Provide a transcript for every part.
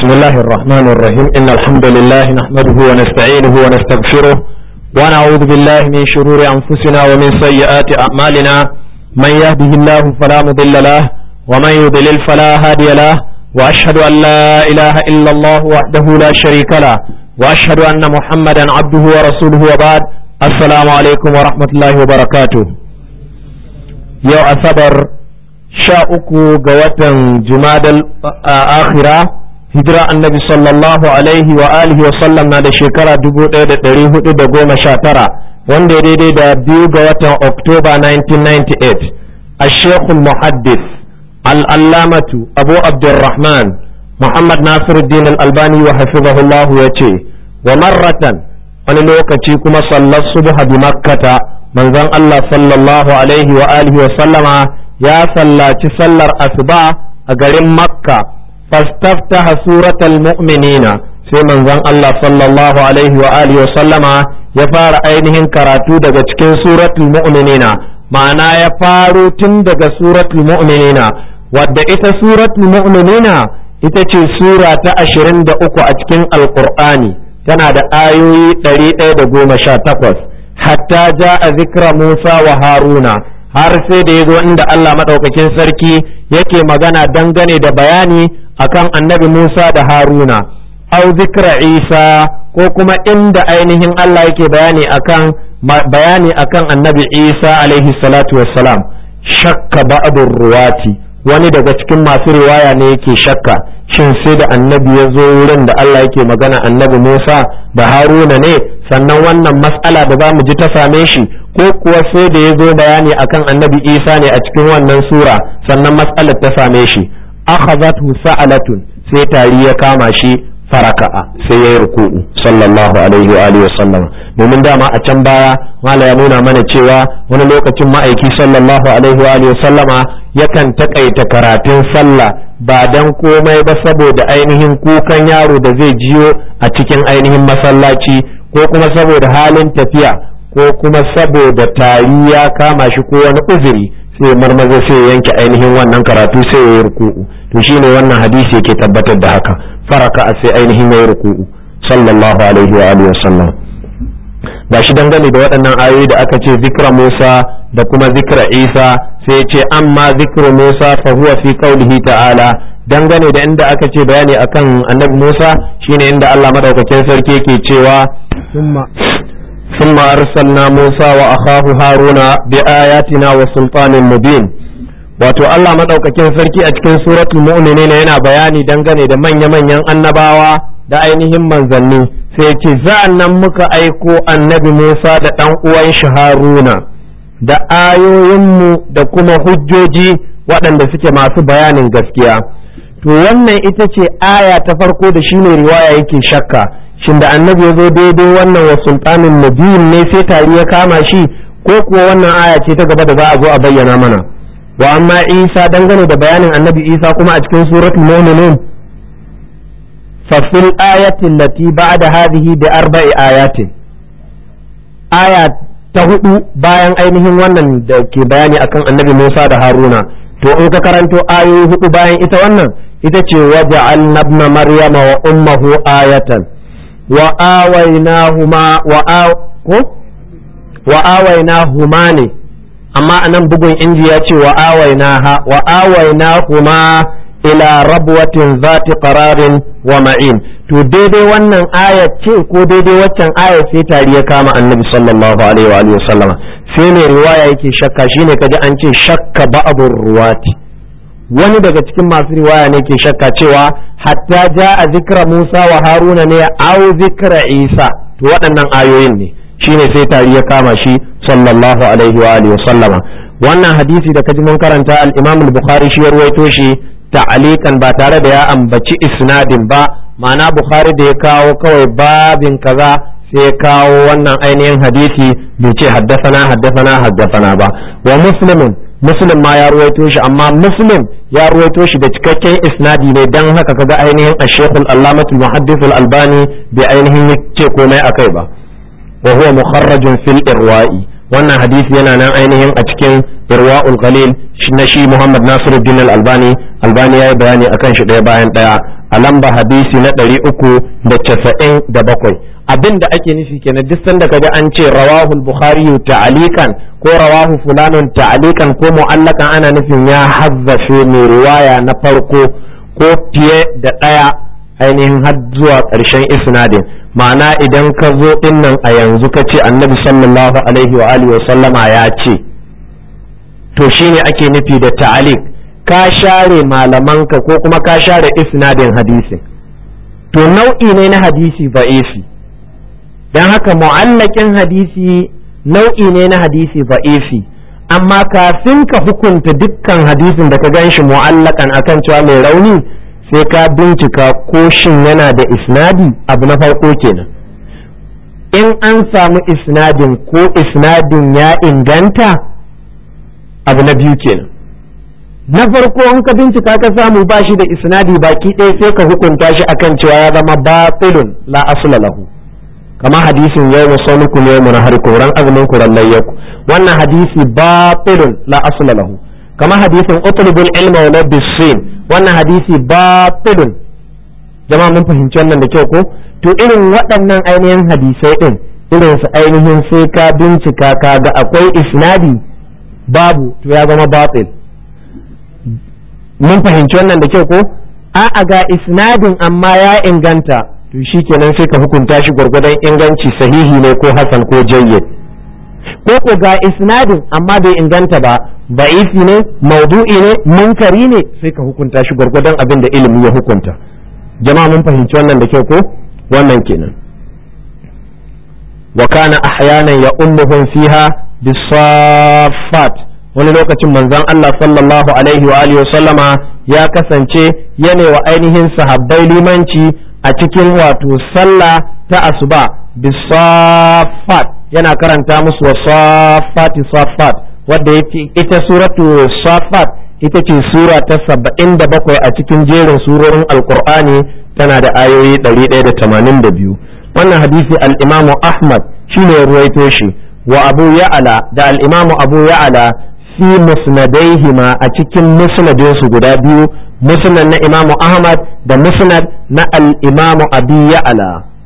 بسم الله الرحمن الرحيم إن الحمد لله نحمده ونستعينه ونستغفره ونعوذ بالله من شرور أنفسنا ومن سيئات أعمالنا من يهده الله فلا مضل له ومن يضلل فلا هادي له وأشهد أن لا إله إلا الله وحده لا شريك له وأشهد أن محمدا عبده ورسوله وبعد السلام عليكم ورحمة الله وبركاته يوم أصبر sha uku ga watan jumadal akhira hijira annabi sallallahu alaihi wa alihi wa sallam na da shekara dubu ɗaya da ɗari hudu da goma sha tara wanda ya daidai da biyu ga watan oktoba 1998 a shekul muhaddis al'allamatu abu abdurrahman muhammad nasiruddin al'albani wa hafizahullahu ya ce wa marratan wani lokaci kuma sallar subha bi makkata manzon allah sallallahu alaihi wa alihi wa sallama ya sallaci sallar asuba a garin makka fastaftaha suratal mu'minina sai manzon Allah sallallahu alaihi wa alihi wa sallama ya fara ainihin karatu daga cikin suratul mu'minina ma'ana ya faro tun daga suratul mu'minina wadda ita suratul mu'minina ita ce sura ta ashirin da uku a cikin alqur'ani tana da ayoyi ɗari ɗaya da goma sha takwas hatta ja a zikra musa wa haruna har sai da ya zo inda Allah maɗaukakin sarki yake magana dangane da bayani akan annabi Musa da Haruna au zikra Isa ko kuma inda ainihin Allah yake bayani akan bayani akan annabi Isa alaihi salatu wassalam shakka ba'dur ruwati wani daga cikin masu riwaya ne yake shakka shin sai da annabi ya zo wurin da Allah yake magana annabi Musa da Haruna ne sannan wannan mas'ala da za mu ji ta same shi ko kuwa sai da ya zo bayani akan annabi isa ne a cikin wannan sura sannan matsalar ta same shi akhazatu sa'alatun sai tari ya kama shi faraka'a sai ya yi ruku'u sallallahu alaihi wa alihi wasallam domin dama a can baya mala ya nuna mana cewa wani lokacin ma'aiki sallallahu alaihi wa alihi wasallama yakan takaita karatun sallah ba dan komai ba saboda ainihin kukan yaro da zai jiyo a cikin ainihin masallaci ko kuma saboda halin tafiya ko kuma saboda tari ya kama shi ko wani uzuri sai marmaza sai ya yanke ainihin wannan karatu sai ya yi ruku'u to shine wannan hadisi yake tabbatar da haka faraka a sai ainihin ya yi ruku'u sallallahu alaihi wa alihi wasallam ga shi dangane da waɗannan ayoyi da aka ce zikra Musa da kuma zikra Isa sai ya ce amma zikru Musa fa huwa fi qaulihi ta'ala dangane da inda aka ce bayani akan annabi Musa shine inda Allah madaukakin sarki yake cewa ثم أرسلنا موسى وأخاه هارون بآياتنا وسلطان مبين wato Allah maɗaukakin sarki a cikin suratul mu'minin yana bayani dangane da manya-manyan annabawa da ainihin manzanni sai ce za'an nan muka aiko annabi Musa da ɗan uwan shi Haruna da ayoyinmu da kuma hujjoji waɗanda suke masu bayanin gaskiya to wannan ita ce aya ta farko da shine riwaya yake shakka shin da annabi ya zo daidai wannan wa sultanin nabiyin ne sai tari ya kama shi ko kuwa wannan aya ce ta gaba da za a zo a bayyana mana wa amma isa dangane da bayanin annabi isa kuma a cikin suratul mu'minun fa fil ayati allati ba'da hadhihi bi arba'i ayatin aya ta hudu bayan ainihin wannan da ke bayani akan annabi Musa da Haruna to in ka karanto ayoyi hudu bayan ita wannan ita ce waja'alna ibna maryama wa ummuhu ayatan وآويناهما وآويناهما ne amma anan bugun inji ya ce wa'awainaha wa'awainahuma ila rabwatin zati qararin wa ma'in to daidai wannan aya ce ko daidai waccan aya sai tari ya kama annabi sallallahu alaihi wa alihi wasallama sai ne riwaya yake shakka shine kaji an ce shakka ba'dur ruwati wani daga cikin masu riwaya ne ke shakka cewa hatta ja a zikra Musa wa Haruna ne au zikra Isa to waɗannan ayoyin ne shine sai tari ya kama shi sallallahu alaihi wa alihi sallama wannan hadisi da kaji mun karanta al-Imam al-Bukhari shi ya ruwaito shi ta'alikan ba tare da ya ambaci isnadin ba ma'ana Bukhari da ya kawo kawai babin kaza sai ya kawo wannan ainihin hadisi bai ce haddasana haddasana haddasana ba wa muslimin muslim ma ya ruwaito shi amma muslim ya ruwaito shi da cikakken isnadi ne dan haka kaga ainihin ash-shaykh al-allamah al-muhaddith al-albani bai ainihin ce komai akai ba wa huwa mukharrajun fil irwa'i wannan hadisi yana nan ainihin a cikin irwa'ul qalil na shi Muhammad Nasiruddin al-Albani albani yayi bayani akan shi daya bayan daya a lamba hadisi na ɗari uku da casa'in da bakwai abin da ake nufi kenan duk sanda kaji an ce rawahul bukhari ta'alikan ko rawahu fulanun ta'alikan ko mu'allakan ana nufin ya hazzafe mai riwaya na farko ko fiye da ɗaya ainihin har zuwa ƙarshen isnadin ma'ana idan ka zo dinnan a yanzu ka ce annabi sallallahu alaihi wa alihi wa sallama ya ce to shine ake nufi da ta'alik ka share malamanka ko kuma ka share isnadin hadisin to nau'i ne na hadisi ba'ifi don haka mu'allakin hadisi nau'i ne na hadisi ba'ifi amma kafin ka hukunta dukkan hadisin da ka gan shi mu'allakan akan cewa mai rauni sai ka bincika ko shin yana da isnadi abu na farko kenan in an samu isnadin ko isnadin ya inganta abu na biyu kenan na farko in ka bincika ka samu ba shi da isnadi baki ɗaya sai ka hukunta shi akan cewa ya zama batilun la asla lahu kama hadisin yau musalukum yau mun harikum ran azumin ku ran layyaku wannan hadisi batilun la asla lahu kama hadisin utlubul ilma wa bisin wannan hadisi batilun jama'a mun fahimci wannan da kyau ko to irin waɗannan ainihin hadisai din irin su ainihin sai ka bincika ka ga akwai isnadi babu to ya zama batil mun fahimci wannan da kyau ko a'a ga isnadin amma ya inganta to shikenan sai ka hukunta shi gwargwadon inganci sahihi ne ko hasan ko jayyid ko ko ga isnadin amma bai inganta ba ba'ifi ne maudu'i ne munkari ne sai ka hukunta shi gwargwadon abin da ilimi ya hukunta jama'a mun fahimci wannan da kyau ko wannan kenan wa kana ahyanan ya ummuhum fiha bisaffat wani lokacin manzon Allah sallallahu alaihi wa alihi sallama ya kasance yana wa ainihin sahabbai limanci a cikin wato sallah ta asuba bisaffat yana karanta musu wa saffati saffat wadda yake ita suratu saffat ita ce sura ta saba'in da bakwai a cikin jerin surorin alkur'ani tana da ayoyi ɗari ɗaya da tamanin da biyu wannan hadisi al'imamu ahmad shine ya ruwaito shi wa abu ya'ala da al'imamu abu ya'ala fi musnadaihima a cikin musnadinsu guda biyu musnad na imamu ahmad da musnad na al'imamu abi ya'ala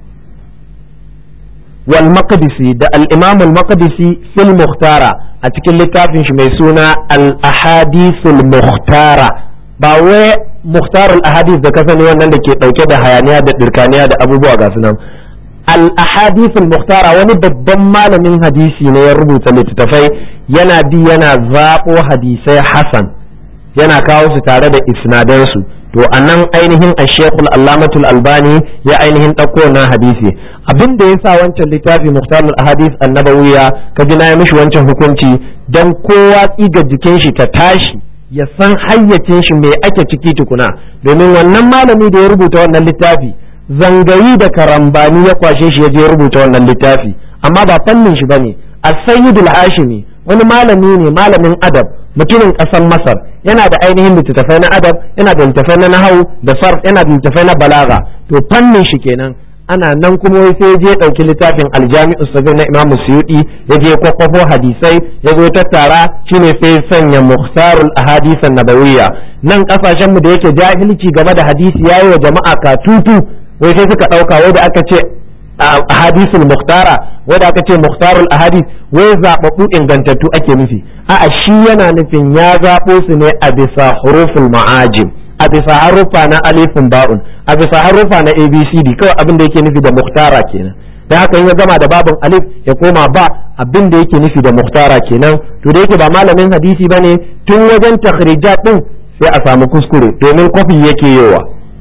wal maqdisi da al-imam al-maqdisi fil mukhtara a cikin littafin shi mai suna al-ahadithul mukhtara ba wai mukhtar al-ahadith da kasani wannan da ke dauke da hayaniya da dirkaniya da abubuwa ga sunan al-ahadithul mukhtara wani babban malamin hadisi ne ya rubuta littattafai yana bi yana zabo hadisai hasan yana kawo su tare da isnadansu to a nan ainihin a shekul allamatul albani ya ainihin ɗauko wannan hadisi abin da ya sa wancan littafi muhtarul ahadis annabawiya ka ji na yi mishi wancan hukunci don kowa tsiga jikin shi ta tashi ya san hayyacin shi mai ake ciki tukuna domin wannan malami da ya rubuta wannan littafi zangayi da karambani ya kwashe shi ya je ya rubuta wannan littafi amma ba fannin shi bane as-sayyidul hashimi wani malami ne malamin adab mutumin ƙasar masar yana da ainihin littattafai na adab yana da littattafai na nahau da sarf yana da littattafai na balaga to fannin shi kenan ana nan kuma wai sai je ɗauki littafin aljami'u sabir na imamu suyudi ya je kwakwafo hadisai ya zo tattara shine sai sanya muhtarul ahadisan nabawiyya nan kasashen mu da yake jahilci game da hadisi yayi wa jama'a katutu wai sai suka ɗauka wai da aka ce ahadisul muhtara wanda aka ce muhtarul ahadis wai zababbu ingantattu ake nufi a'a shi yana nufin ya zabo su ne a bisa huruful ma'ajim a bisa harufa na alifin ba'un a bisa harufa na abcd kawai abin da yake nufi da muhtara kenan dan haka in ya gama da babin alif ya koma ba abin da yake nufi da muhtara kenan to da yake ba malamin hadisi bane tun wajen takhrijat din sai a samu kuskure domin kofi yake yowa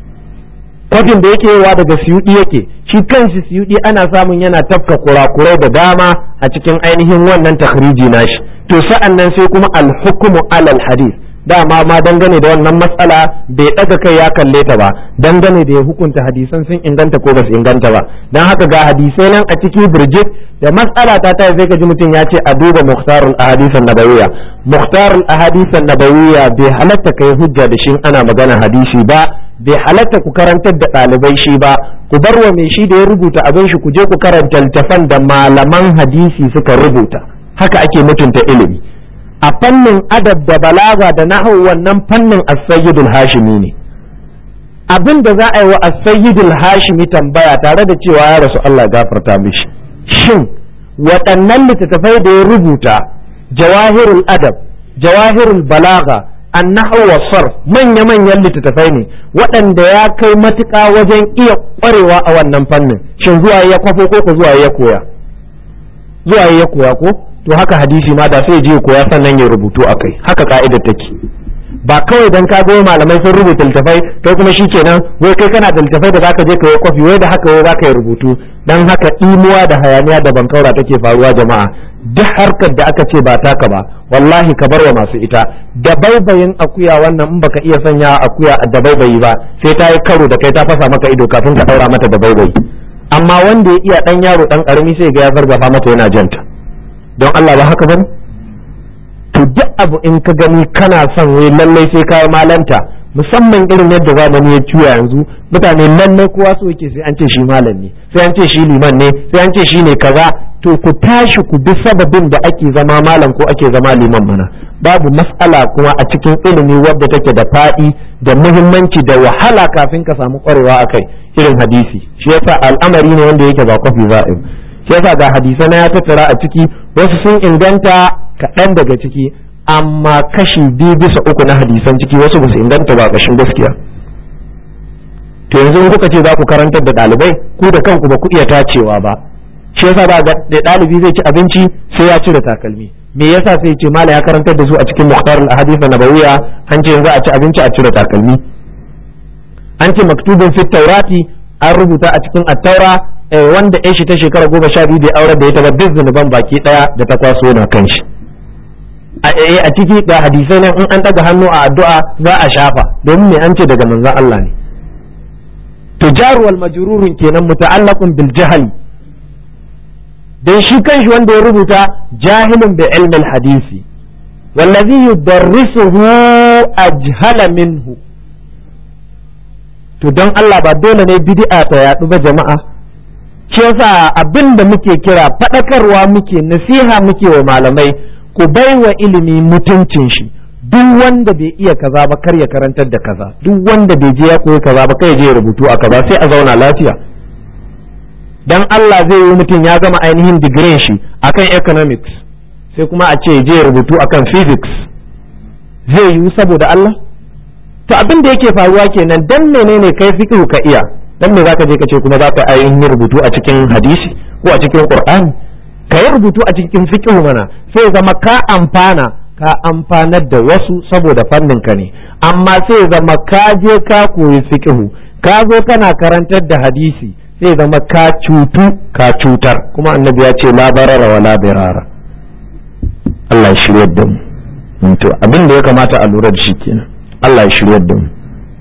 kwafin da yake yawa daga siyudi yake shi kanshi siyudi ana samun yana tafka kurakurai da dama a cikin ainihin wannan takhriji nashi to sa'an nan sai kuma alhukumu alal hadith dama ma dangane da wannan matsala bai daga kai ya kalle ta ba dangane da ya hukunta hadisan sun inganta ko ba su inganta ba dan haka ga hadisai nan a ciki birjit da matsala ta ta sai ka ji mutum ya ce a duba muhtarul ahadisan nabawiyya muhtarul ahadisan nabawiyya bai halatta kai hujja da shi ana magana hadisi ba bai halatta ku karantar da ɗalibai shi ba ku bar wa mai shi da ya rubuta abin shi ku je ku karanta littafan da malaman hadisi suka rubuta haka ake mutunta ilimi a fannin adab da balaga da nahwu wannan fannin as-sayyidul hashimi ne abin da za a yi wa as-sayyidul hashimi tambaya tare da cewa ya rasu Allah gafarta mishi shin waɗannan littattafai da ya rubuta jawahirul adab jawahirul balaga annahu wa sarf manya manyan littattafai ne waɗanda ya kai matuƙa wajen iya ƙwarewa a wannan fannin shin zuwa ya kwafo ko ko zuwa ya koya zuwa ya koya ko to haka hadisi ma da sai je koya sannan ya rubutu akai haka ka'idar take ba kawai dan ka goyi malamai sun rubuta littafai kai kuma shikenan wai kai kana da littafai da zaka je ka yi kwafi wai da haka wai zaka yi rubutu dan haka imuwa da hayaniya da bankaura take faruwa jama'a duk harkar da aka ce ba taka ba wallahi ka bar wa masu ita da baibayin akuya wannan in baka iya sanya akuya da baibayi ba sai ta yi karo da kai ta fasa maka ido kafin ka daura mata da baibayi amma wanda ya iya dan yaro dan karami sai ga ya zargafa mata yana janta don Allah ba haka bane to duk abu in ka gani kana son wai lallai sai ka malanta musamman irin yadda zamani ya cuya yanzu mutane lallai kowa so yake sai an ce shi malam ne sai an ce shi liman ne sai an ce shi ne kaza to ku tashi ku bi sababin da ake zama malam ko ake zama liman mana babu mas'ala kuma a cikin ilimi wadda take da faɗi da muhimmanci da wahala kafin ka samu ƙwarewa a kai irin hadisi shi yasa al'amari ne wanda yake ba kwafi za a yi shi yasa ga hadisai na ya tattara a ciki wasu sun inganta kaɗan daga ciki amma kashi biyu bisa uku na hadisan ciki wasu ba su inganta ba ƙashin gaskiya to yanzu in kuka ce za ku karantar da ɗalibai ku da kanku ba ku iya tacewa ba shi yasa ba da ɗalibi zai ci abinci sai ya cire takalmi me yasa sai ce mala ya karantar da su a cikin muhtar al-ahadith nabawiya an ce yanzu a ci abinci a cire takalmi an ce maktubun fit taurati an rubuta a cikin at-taura wanda ya shi ta shekara goma sha biyu da aure da ya taba duk zunuban baki daya da ta kwaso na kan shi a ciki ga hadisai nan in an daga hannu a addu'a za a shafa domin me an ce daga manzon Allah ne to jaruwal majrurun kenan muta'allaqun bil jahli dan shi kanshi wanda ya rubuta jahilun bi ilmi hadisi wallazi yudarrisuhu ajhala minhu to don Allah ba dole ne bid'a ta yadu ba jama'a shi yasa abin da muke kira faɗakarwa muke nasiha muke wa malamai ku bai wa ilimi mutuncin shi duk wanda bai iya kaza ba kar ya karantar da kaza duk wanda bai je ya koyi kaza ba kai je rubutu a kaza sai a zauna lafiya dan Allah zai yi mutum ya gama ainihin digirin shi akan economics sai kuma a ce je rubutu akan physics zai yi saboda Allah to abin da yake faruwa kenan dan menene kai fiqh ka iya dan me zaka je ka ce kuma zaka ainihin rubutu a cikin hadisi ko a cikin qur'ani ka yi rubutu a cikin fiqh mana sai zama ka amfana ka amfanar da wasu saboda fannin ka ne amma sai zama ka je ka koyi fiqh ka zo kana karantar da hadisi sai zama ka cutu ka cutar kuma annabi ya ce la barara wa la birara Allah ya shirye da mu to abin da ya kamata a lura da shi kenan Allah ya shirye da mu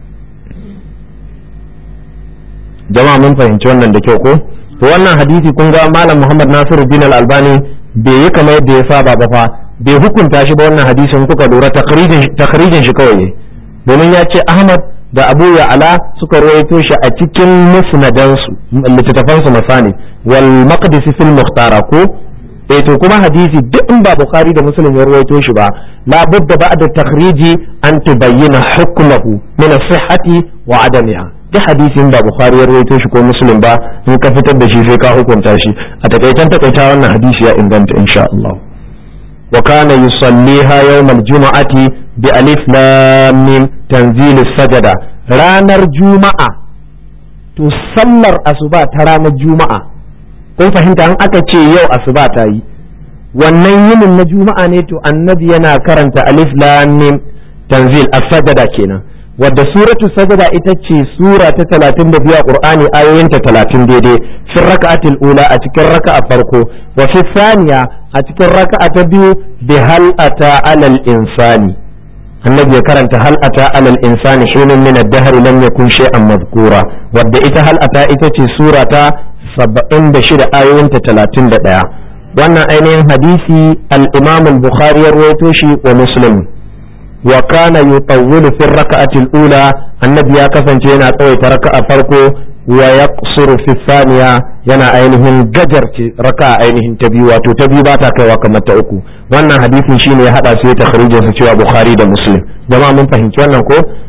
jama'a mun fahimci wannan da kyau ko to wannan hadisi kun ga malam Muhammad Nasiruddin Al-Albani bai yi kamar yadda ya saba ba fa bai hukunta shi ba wannan hadisin kuka lura takrijin shi kawai domin ya ce Ahmad da Abu Ya'la suka rawaito shi a cikin musnadansu littattafansu masani wal maqdisi fil muhtara ko eh to kuma hadisi duk in ba Bukhari da Muslim ya rawaito shi ba la budda ba'da takhriji an tubayyana hukmuhu min as-sihhati wa adamiha duk hadisin ba Bukhari ya rawaito shi ko Muslim ba in ka fitar da shi sai ka hukunta shi a takaitan takaita wannan hadisi ya inganta insha Allah wa kana yusalliha yawm al-jum'ati bi alif lam mim tanzil sajada ranar juma'a to sallar asuba ta ranar juma'a kun fahimta an aka ce yau asuba ta yi wannan yinin na juma'a ne to annabi yana karanta alif lam mim tanzil as-sajada kenan wadda suratu sajada ita ce sura ta 32 a qur'ani ayoyinta 30 daidai fi raka'atil ula a cikin raka'a farko wa fi thaniya a cikin raka'a ta biyu bi hal ata alal insani annabi ya karanta hal ata alal insani hinun min ad-dahr lam yakun shay'an madhkura wadda ita hal ata ita ce sura ta 76 ayoyinta 31 wannan ainihin hadisi al-imam al-bukhari ya rawaito shi wa muslim wa kana yutawwilu fi raka'ati al-ula annabi ya kasance yana tsawaita raka'a farko wa yaqsuru fi thaniya yana ainihin gajarce raka'a ainihin ta biyu wato ta biyu ba ta kaiwa kamar ta uku wannan hadisin shine ya hada su ya takhrijin su cewa bukhari da muslim jama'a mun fahimci wannan ko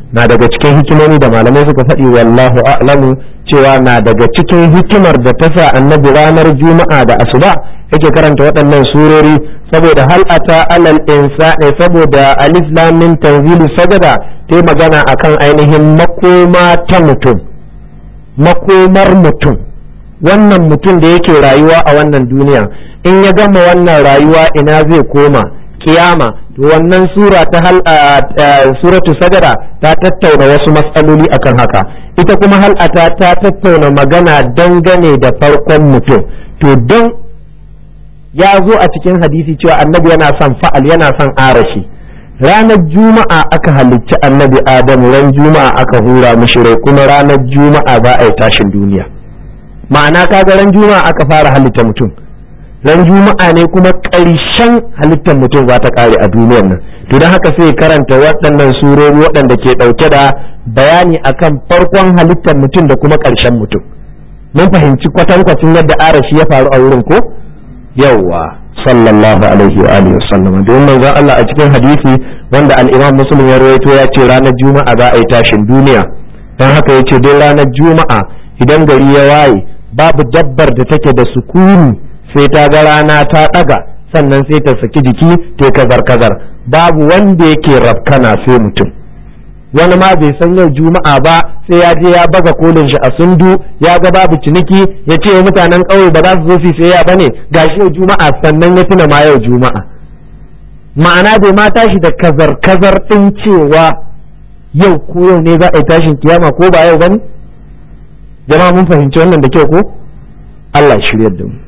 na daga cikin hikimomi da malamai suka faɗi wallahu a'lamu cewa na daga cikin hikimar da ta sa annabi ranar juma'a da asuba yake karanta waɗannan surori saboda hal ata alal insani saboda alif lam min tanzilu sajada ta magana akan ainihin makoma ta mutum makomar mutum wannan mutum da yake rayuwa a wannan duniya in ya gama wannan rayuwa ina zai koma kiyama to wannan sura ta hal suratu sajada ta tattauna wasu matsaloli akan haka ita kuma hal'ata ta tattauna magana dangane da farkon mutum to don ya zo a cikin hadisi cewa annabi yana son fa'al yana son arashi ranar juma'a aka halicci annabi adamu ran juma'a aka hura mishi rai kuma ranar juma'a za a yi tashin duniya ma'ana kaga ran juma'a aka fara halitta mutum ran juma'a ne kuma ƙarshen halittar mutum za ta ƙare a duniyar nan to don haka sai karanta waɗannan surori waɗanda ke ɗauke da bayani akan farkon halittar mutum da kuma ƙarshen mutum mun fahimci kwatankwacin yadda arashi ya faru a wurin ko yawwa sallallahu alaihi wa alihi wasallam don manzon Allah a cikin hadisi wanda al-Imam Muslim ya rawaito ya ce ranar juma'a za a yi tashin duniya don haka ya ce dai ranar juma'a idan gari ya waye babu dabbar da take da sukuni sai ta ga rana ta ɗaga sannan sai ta saki jiki ta kazar kazar babu wanda yake rafkana sai mutum wani ma bai san yau juma'a ba sai ya je ya baga kolin shi a sundu ya ga babu ciniki ya ce mutanen ƙauye ba za su zo su sai ya bane gashi yau juma'a sannan ya tuna ma yau juma'a ma'ana bai ma tashi da kazar kazar din cewa yau ko yau ne za a yi tashin kiyama ko ba yau bane jama'a mun fahimci wannan da kyau ko Allah shiryar da mu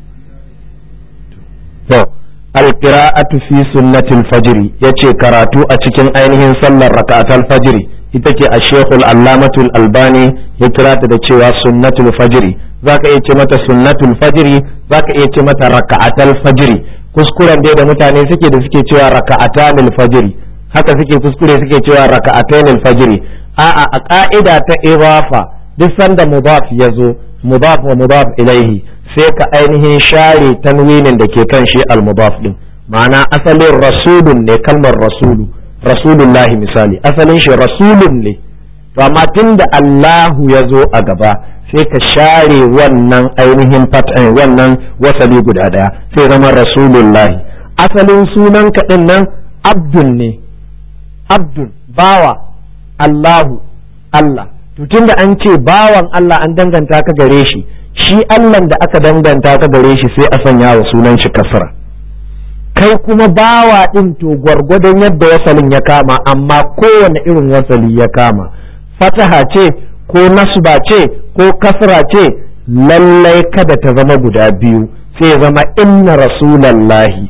to alqira'atu fi sunnatil fajr yace karatu a cikin ainihin sallar rak'atul fajr ita ce a shekul allamatul albani ya kira ta da cewa sunnatul fajr zaka iya ce mata sunnatul fajr zaka iya ce mata raka'atul fajr kuskuren dai da mutane suke da suke cewa raka'atanil fajr haka suke kuskure suke cewa raka'atanil fajr a'a a ka'ida ta idafa duk sanda mudaf yazo mudaf wa mudaf ilaihi sai ka ainihin share tanwinin da ke kan shi al-mudaf din ma'ana asalin rasulun ne kalmar rasulu rasulullahi misali asalin shi rasulun ne to amma tunda Allahu ya zo a gaba sai ka share wannan ainihin fat'in wannan wasali guda daya sai zama rasulullahi asalin sunan kaɗin nan abdun ne abdun bawa Allahu Allah to tunda an ce bawan Allah an danganta ka gare shi shi Allah da aka danganta ka gare shi sai a sanya wa sunan shi kasra kai kuma bawa ɗin to gwargwadon yadda wasalin ya kama amma kowane irin wasali ya kama fataha ce ko nasba ce ko kasra ce lallai kada ta zama guda biyu sai zama inna rasulallahi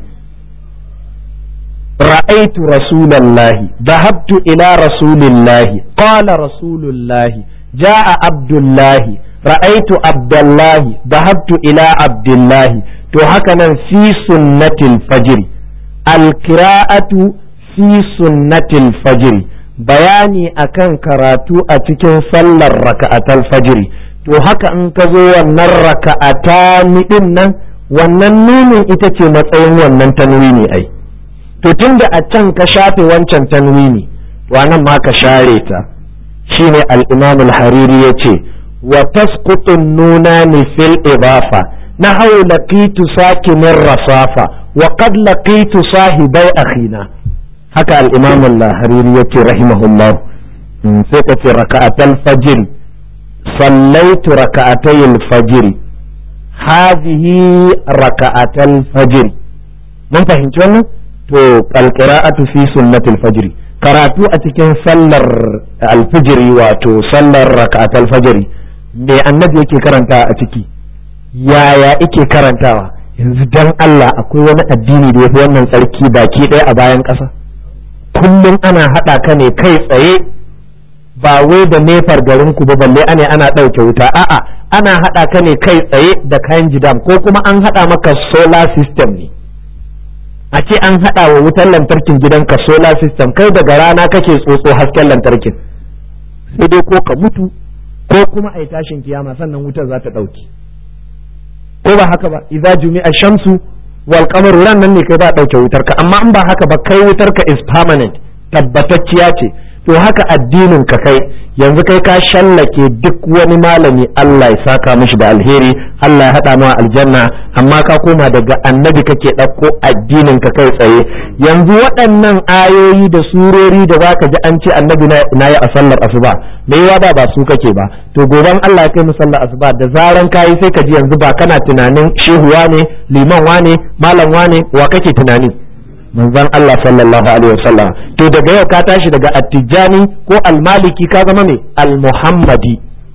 ra'aitu rasulallahi dahabtu ila rasulillahi qala rasulullahi ja'a abdullahi ra'aitu abdullahi dahabtu ila abdullahi to haka nan fi sunnatil fajiri alkira'atu fi sunnatil fajiri bayani akan karatu a cikin sallar raka'atal fajiri to haka in ka zo wannan raka'ata din nan wannan nunin ita ce matsayin wannan tanwini ai to tunda a can ka shafe wancan tanwini to anan ma ka share ta shine al-imam al-hariri yace wa tasqutu nunani fil idafa نحو لقيت ساكن الرصافة وقد لقيت صاحبي أخينا هكا الإمام الهريري رحمه الله سيكة ركعة الفجر صليت ركعتي الفجر هذه ركعة الفجر من فهمت wannan to alqira'atu fi sunnatil fajr karatu a cikin sallar alfijiri wato sallar raka'at alfajiri me annabi yake karanta a ciki yaya ike karantawa yanzu dan Allah akwai wani addini da yafi wannan tsarki baki ɗaya a bayan ƙasa kullum ana haɗa ka ne kai tsaye ba wai da nefar garin ku ba balle ana ana ɗauke wuta a'a ana haɗa ka ne kai tsaye da kayan jidam ko kuma an haɗa maka solar system ne a ce an haɗa wa wutar lantarkin gidanka solar system kai daga rana kake tsotso hasken lantarkin sai dai ko ka mutu ko kuma a yi tashin kiyama sannan wutar za ta ɗauki ko ba haka ba idza jumi'a shamsu wal qamaru ran nan ne kai ba dauke wutar ka amma in ba haka ba kai wutar ka is permanent tabbatacciya ce to haka addinin ka kai yanzu kai ka shallake duk wani malami Allah ya saka mishi da alheri Allah ya haɗa ma aljanna amma ka koma daga annabi kake ɗauko addinin ka kai tsaye yanzu waɗannan ayoyi da surori da zaka ji an ce annabi na yi a sallar asuba me yawa ba ba su kake ba to goban Allah ya kai mu sallar asuba da zaran kayi sai ka ji yanzu ba kana tunanin shehuwa ne liman wane malam wane wa kake tunani manzon Allah sallallahu alaihi wasallam to daga yau ka tashi daga attijani ko almaliki ka zama mai almuhammadi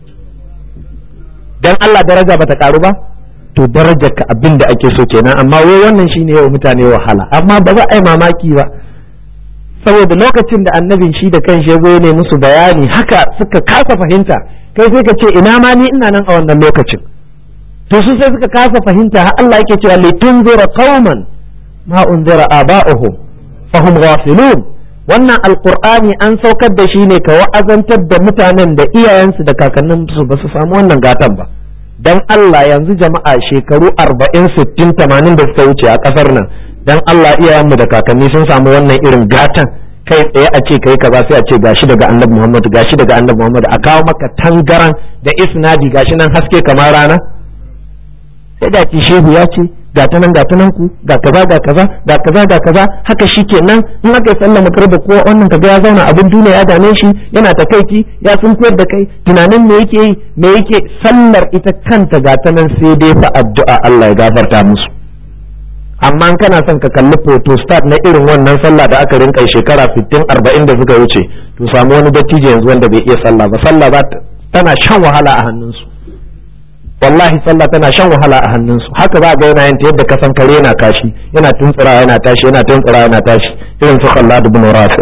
dan Allah daraja bata karu ba to darajar ka abin da ake so kenan amma wai wannan shine yau mutane wahala amma ba za a yi mamaki ba saboda lokacin da annabin shi da kan ya zo ne musu bayani haka suka kasa fahimta kai sai ka ce ina ma ni ina nan a wannan lokacin to su sai suka kasa fahimta har Allah yake cewa litunzira qauman ma unzira aba'uhum fahum ghafilun wannan alqur'ani an saukar da shi ne ka wa'azantar da mutanen da iyayensu da kakanninsu ba su samu wannan gatan ba dan Allah yanzu jama'a shekaru 40 60 80 da suka wuce a kasar nan dan Allah iyayenmu da kakanni sun samu wannan irin gatan kai tsaye a ce kai kaza sai a ce gashi daga annabi Muhammad gashi daga annabi Muhammad a kawo maka tangaran da isnadi gashi nan haske kamar rana sai da ki shehu ya ce ga ta nan ga ta nan ku ga kaza ga kaza ga kaza ga kaza haka shikenan in aka yi sallah magarba ko wannan kaga ya zauna abin duniya ya dame shi yana takaici ya sun koyar da kai tunanin me yake yi me yake sallar ita kanta ga ta nan sai dai fa addu'a Allah ya gafarta musu amma kana son ka kalli photostat na irin wannan sallah da aka rinka shekara 60 40 da suka wuce to samu wani dattijo yanzu wanda bai iya sallah ba sallah ba tana shan wahala a hannunsu wallahi sallah tana shan wahala a hannunsu haka za ga yana yin yadda ka san kare yana kashi yana tuntsura yana tashi yana tuntsura yana tashi irin su Khallad ibn Rafi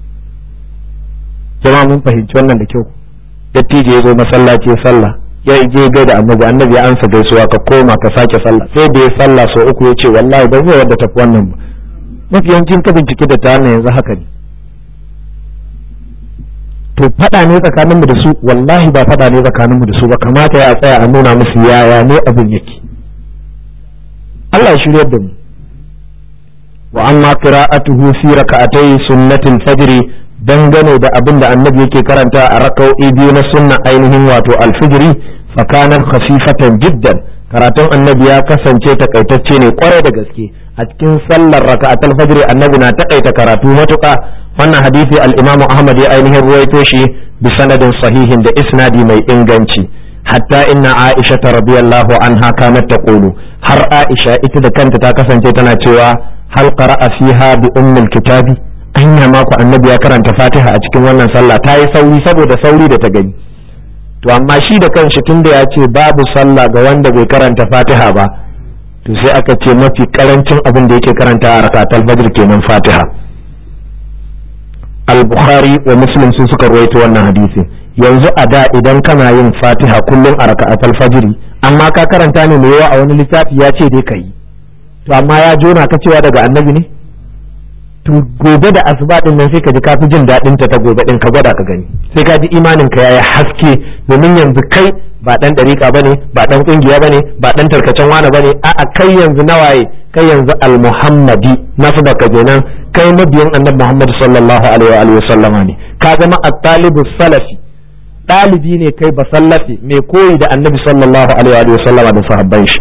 jama'a mun fahimci wannan da kyau dattijo ya zo masallaci ya sallah ya je gai da annabi annabi ya ansa gaisuwa ka koma ka sake sallah sai da ya sallah sau uku ya ce wallahi ba zai wadda tafi wannan ba mafi yawancin ka bincike da ta yanzu haka ne to faɗa ne tsakaninmu da su wallahi ba faɗa ne tsakaninmu da su ba kamata ya tsaya a nuna musu yaya ne abin yake Allah ya shiryar da mu wa amma qira'atuhu fi raka'atay sunnatil fajr dangane da abin da annabi yake karanta a raka'o'i biyu na sunna ainihin wato alfijiri fa kanat khafifatan jiddan karatun annabi ya kasance takaitacce ne kwarai da gaske a cikin sallar raka'atul fajr annabi na takaita karatu matuƙa wannan hadisi al-imamu ahmad ya ainihin ruwaito shi bi sanadin sahihin da isnadi mai inganci hatta inna aisha radiyallahu anha kanat taqulu har aisha ita da kanta ta kasance tana cewa hal qara'a fiha bi ummil kitabi anya ma ku annabi ya karanta fatiha a cikin wannan sallah ta yi sauri saboda sauri da ta gani to amma shi da kanshi tunda ya ce babu sallah ga wanda bai karanta fatiha ba to sai aka ce mafi karancin abin da yake karanta a rakatul fajr kenan fatiha al-bukhari wa muslim sun suka rawaito wannan hadisi yanzu a da idan kana yin fatiha kullum a rakatul fajr amma ka karanta ne mai yawa a wani littafi ya ce dai kai to amma ya jona ka cewa daga annabi ne to gobe da asuba din nan sai ka ji kafi jin daɗin ta ta gobe din ka gwada ka gani sai ka ji imanin ka yayi haske domin yanzu kai ba dan dariƙa bane ba dan kungiya bane ba dan tarkacen wani bane a'a kai yanzu nawaye kai yanzu al-muhammadi nasu baka kenan kai mabiyan annabi Muhammad sallallahu alaihi wa sallama ne ka zama at-talibu salafi ɗalibi ne kai ba sallafi mai koyi da annabi sallallahu alaihi wa sallama da sahabban shi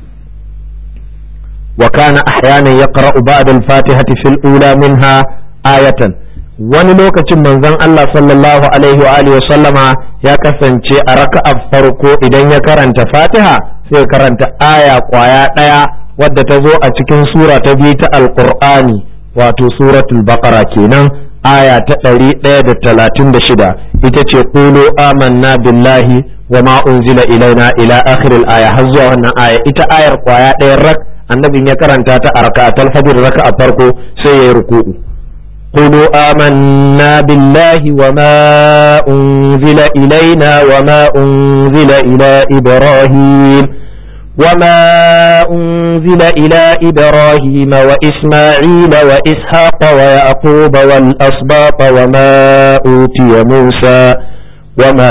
wa kana ahyanan yaqra'u ba'da al-fatihati fil ula minha ayatan wani lokacin manzon Allah sallallahu alaihi wa alihi sallama ya kasance a raka'ar farko idan ya karanta fatiha sai ya karanta aya kwaya ɗaya wadda ta zo a cikin sura ta biyu ta alqur'ani wato suratul baqara kenan aya ta ɗari ɗaya da talatin da shida ita ce ƙulu amanna billahi wa ma unzila ilaina ila akhiril aya har zuwa wannan aya ita ayar kwaya ɗaya rak annabin ya karanta ta a raka'atul fajr raka'a farko sai yayi ruku'u قولوا آمنا بالله وما أنزل إلينا وما أنزل إلى إبراهيم وما أنزل إلى إبراهيم وإسماعيل وإسحاق ويعقوب والأسباط وما أوتي موسى وما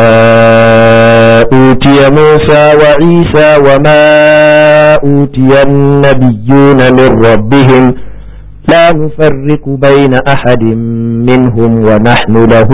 أوتي موسى وعيسى وما أوتي النبيون من ربهم لا نفرق بين أحد منهم ونحن له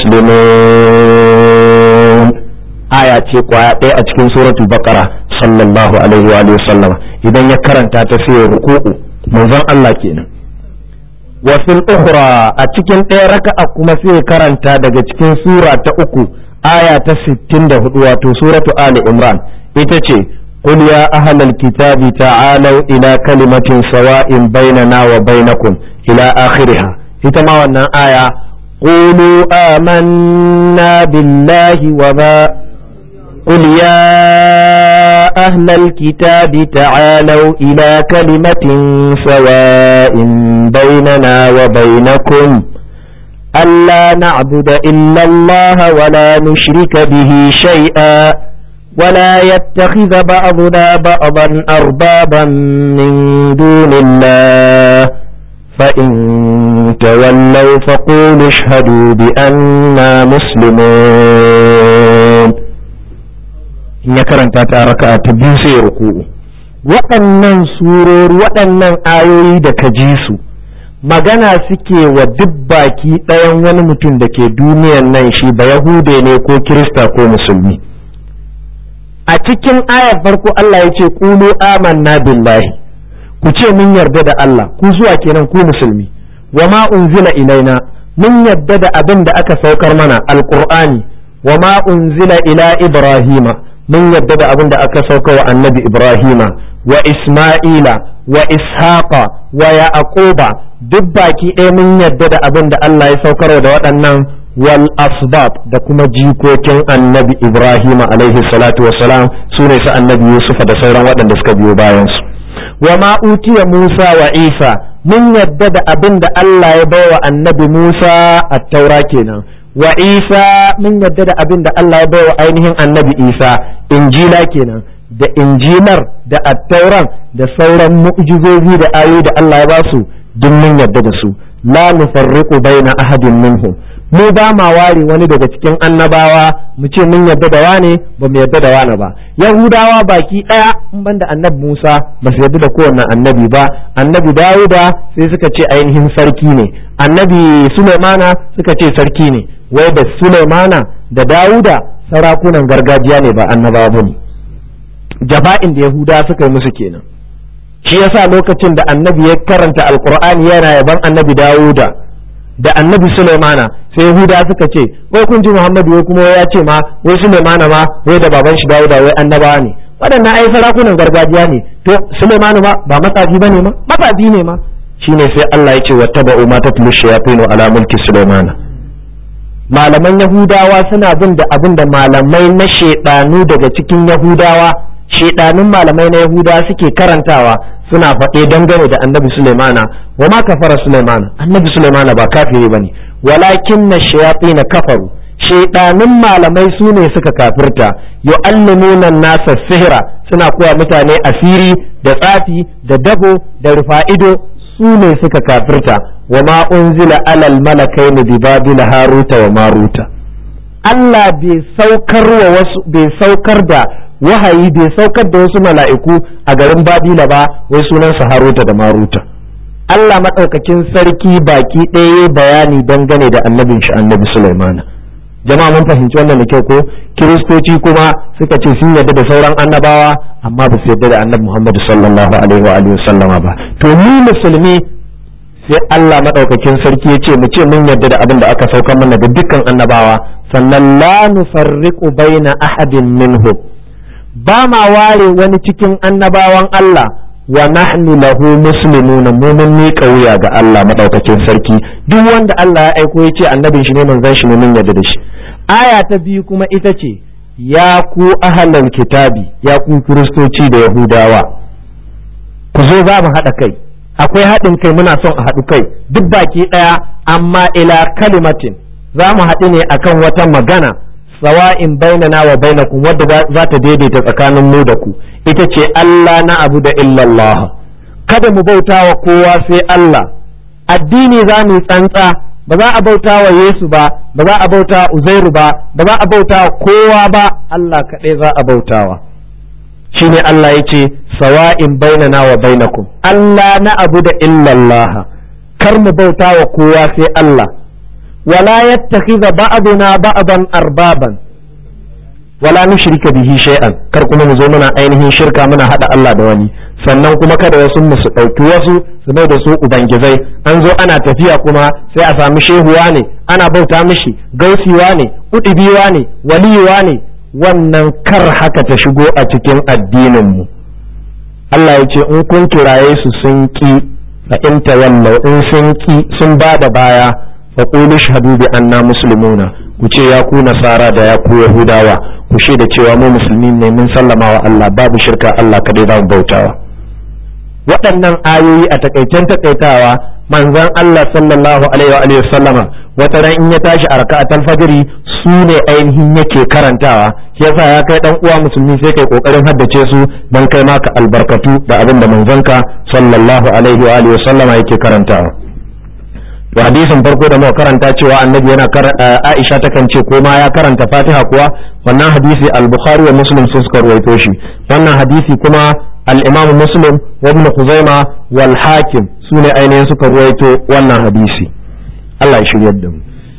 مسلمون آية قوايا أتكين سورة البقرة صلى الله عليه وآله وسلم إذا يكرن تاتفي ركوع منظر الله كينا وفي الأخرى أتكين إيرك أكما في كرن تاتكين سورة أكو آية ستين واتو سورة آل عمران إتتي قل يا أهل الكتاب تعالوا إلى كلمة سواء بيننا وبينكم إلى آخرها إتما وانا آية قولوا آمنا بالله وما قل يا أهل الكتاب تعالوا إلى كلمة سواء بيننا وبينكم ألا نعبد إلا الله ولا نشرك به شيئا ولا يتخذ بعضنا بعضا أربابا من دون الله فإن تولوا فقولوا اشهدوا بأننا مسلمون in ya karanta ta raka ta biyu sai ya ruku'u waɗannan surori waɗannan ayoyi da ka ji su magana suke wa duk baki ɗayan wani mutum da ke duniyan nan shi ba yahude ne ko kirista ko musulmi a cikin ayar farko Allah ya ce ƙulu amanna billahi ku ce mun yarda da Allah ku zuwa kenan ku musulmi wa ma unzila ilaina mun yarda da abin da aka saukar mana alqur'ani wa ma unzila ila ibrahima mun yarda da abin da aka sauka wa annabi ibrahima wa isma'ila wa ishaqa wa yaquba duk baki ɗaya mun yarda da abin da Allah ya saukar da waɗannan wal asbab da kuma jikokin annabi ibrahim alaihi salatu wassalam su ne su annabi yusuf da sauran waɗanda suka biyo bayansu wa ma utiya musa wa isa mun yadda da abin da allah ya bawa annabi musa a taura kenan wa isa mun yadda da abin da allah ya bawa ainihin annabi isa injila kenan da injilar da attauran da sauran mu'jizozi da ayoyi da allah ya ba su duk mun yadda da su la nufarriqu baina ahadin minhum mu ba ma ware wani daga cikin annabawa mu ce mun yarda da wane ba mu yarda da wane ba yahudawa baki daya in banda annabi musa ba su yarda da kowanne annabi ba annabi dawuda sai suka ce ainihin sarki ne annabi sulaimana suka ce sarki ne wai da sulaimana da dawuda sarakunan gargajiya ne ba annabawa ba ne jaba'in da yahuda suka yi musu kenan shi yasa lokacin da annabi ya karanta alqur'ani yana yaban annabi dawuda da annabi Sulaimana sai Yahuda suka ce wai kun ji Muhammadu wai kuma ya ce ma wai Sulaimana ma wai da baban shi Dawuda wai annabawa ne waɗannan ai sarakunan gargajiya ne to Sulaimanu ma ba matsafi bane ma matsafi ne ma shine sai Allah ya ce wattaba'u ma tatlu shayatin ala mulki Sulaimana malaman Yahudawa suna bin da abin da malamai na shedanu daga cikin Yahudawa shedanun malamai na Yahudawa suke karantawa suna faɗe dangane da annabi Sulaimana wa ma kafara Sulaimana annabi Sulaimana ba kafiri bane walakin na shayatin kafaru shedanun malamai su ne suka kafirta yu'allimuna nasa sihira suna koya mutane asiri da tsafi da dago da rufa'ido su ne suka kafirta wa ma unzila alal malakaini bi babila haruta wa maruta Allah bai saukar wa wasu bai saukar da wahayi bai saukar da wasu mala'iku a garin babila ba wai sunansa haruta da maruta Allah maɗaukakin sarki baki ɗaya bayani dangane da annabin shi annabi Sulaimana jama'a mun fahimci wannan da kyau ko kiristoci kuma suka ce sun yarda da sauran annabawa amma ba su yarda da annabi Muhammad sallallahu alaihi wa alihi sallama ba to mu musulmi sai Allah maɗaukakin sarki ya ce mu ce mun yarda da abin da aka saukar mana da dukkan annabawa sannan la nufarriqu baina ahadin minhum ba ma ware wani cikin annabawan Allah wa nahnu lahu muslimuna mu mun miƙa wuya ga Allah madaukakin sarki duk wanda Allah ya aiko ya ce annabin shi ne manzon shi ne mun yarda da shi aya ta biyu kuma ita ce ya ku ahlal kitabi ya ku kiristoci da yahudawa ku zo za mu haɗa kai akwai haɗin kai muna son a haɗu kai duk baki ɗaya amma ila kalimatin za mu haɗu ne akan wata magana sawa'in bainana wa bainakum wadda za ta daidaita tsakanin mu da ku ita ce Allah na abu da illallah kada mu bauta wa kowa sai Allah addini za mu tsantsa ba za a bauta wa Yesu ba ba za a bauta Uzairu ba ba za a bauta wa kowa ba Allah kaɗai za a bautawa shine Allah ya ce sawa'in bainana wa bainakum Allah na abu da illallah kar mu bauta wa kowa sai Allah wala yattakhidha ba'duna ba'dan arbaban wala nushrika bihi shay'an kar kuma mu zo muna ainihin shirka muna hada Allah da wani sannan kuma kada wasu mu su dauki wasu su bai da su ubangizai an zo ana tafiya kuma sai a sami shehuwa ne ana bauta mishi gausiwa ne udibiwa ne waliyuwa ne wannan kar haka ta shigo a cikin addinin mu Allah ya ce in kun kiraye su sun ki fa in tawallau in sun ki sun ba da baya fa qulu shahadu bi anna muslimuna ku ce ya ku nasara da ya ku yahudawa ku da cewa mu musulmi ne mun sallama wa Allah babu shirka Allah kadai za mu bautawa waɗannan ayoyi a takaicen takaitawa manzon Allah sallallahu alaihi wa alihi sallama wata ran in ya tashi a raka'atul fajri su ne ainihin yake karantawa shi yasa ya kai dan uwa musulmi sai kai kokarin haddace su dan kai maka albarkatu da abin da manzonka sallallahu alaihi wa alihi sallama yake karantawa to hadisin farko da muka karanta cewa annabi yana Aisha takan ce ko ma ya karanta Fatiha kuwa wannan hadisi al-Bukhari wa Muslim sun suka ruwaito shi wannan hadisi kuma al-Imam Muslim wa Ibn Khuzaimah wal Hakim sune ainihin suka ruwaito wannan hadisi Allah ya shiryar da mu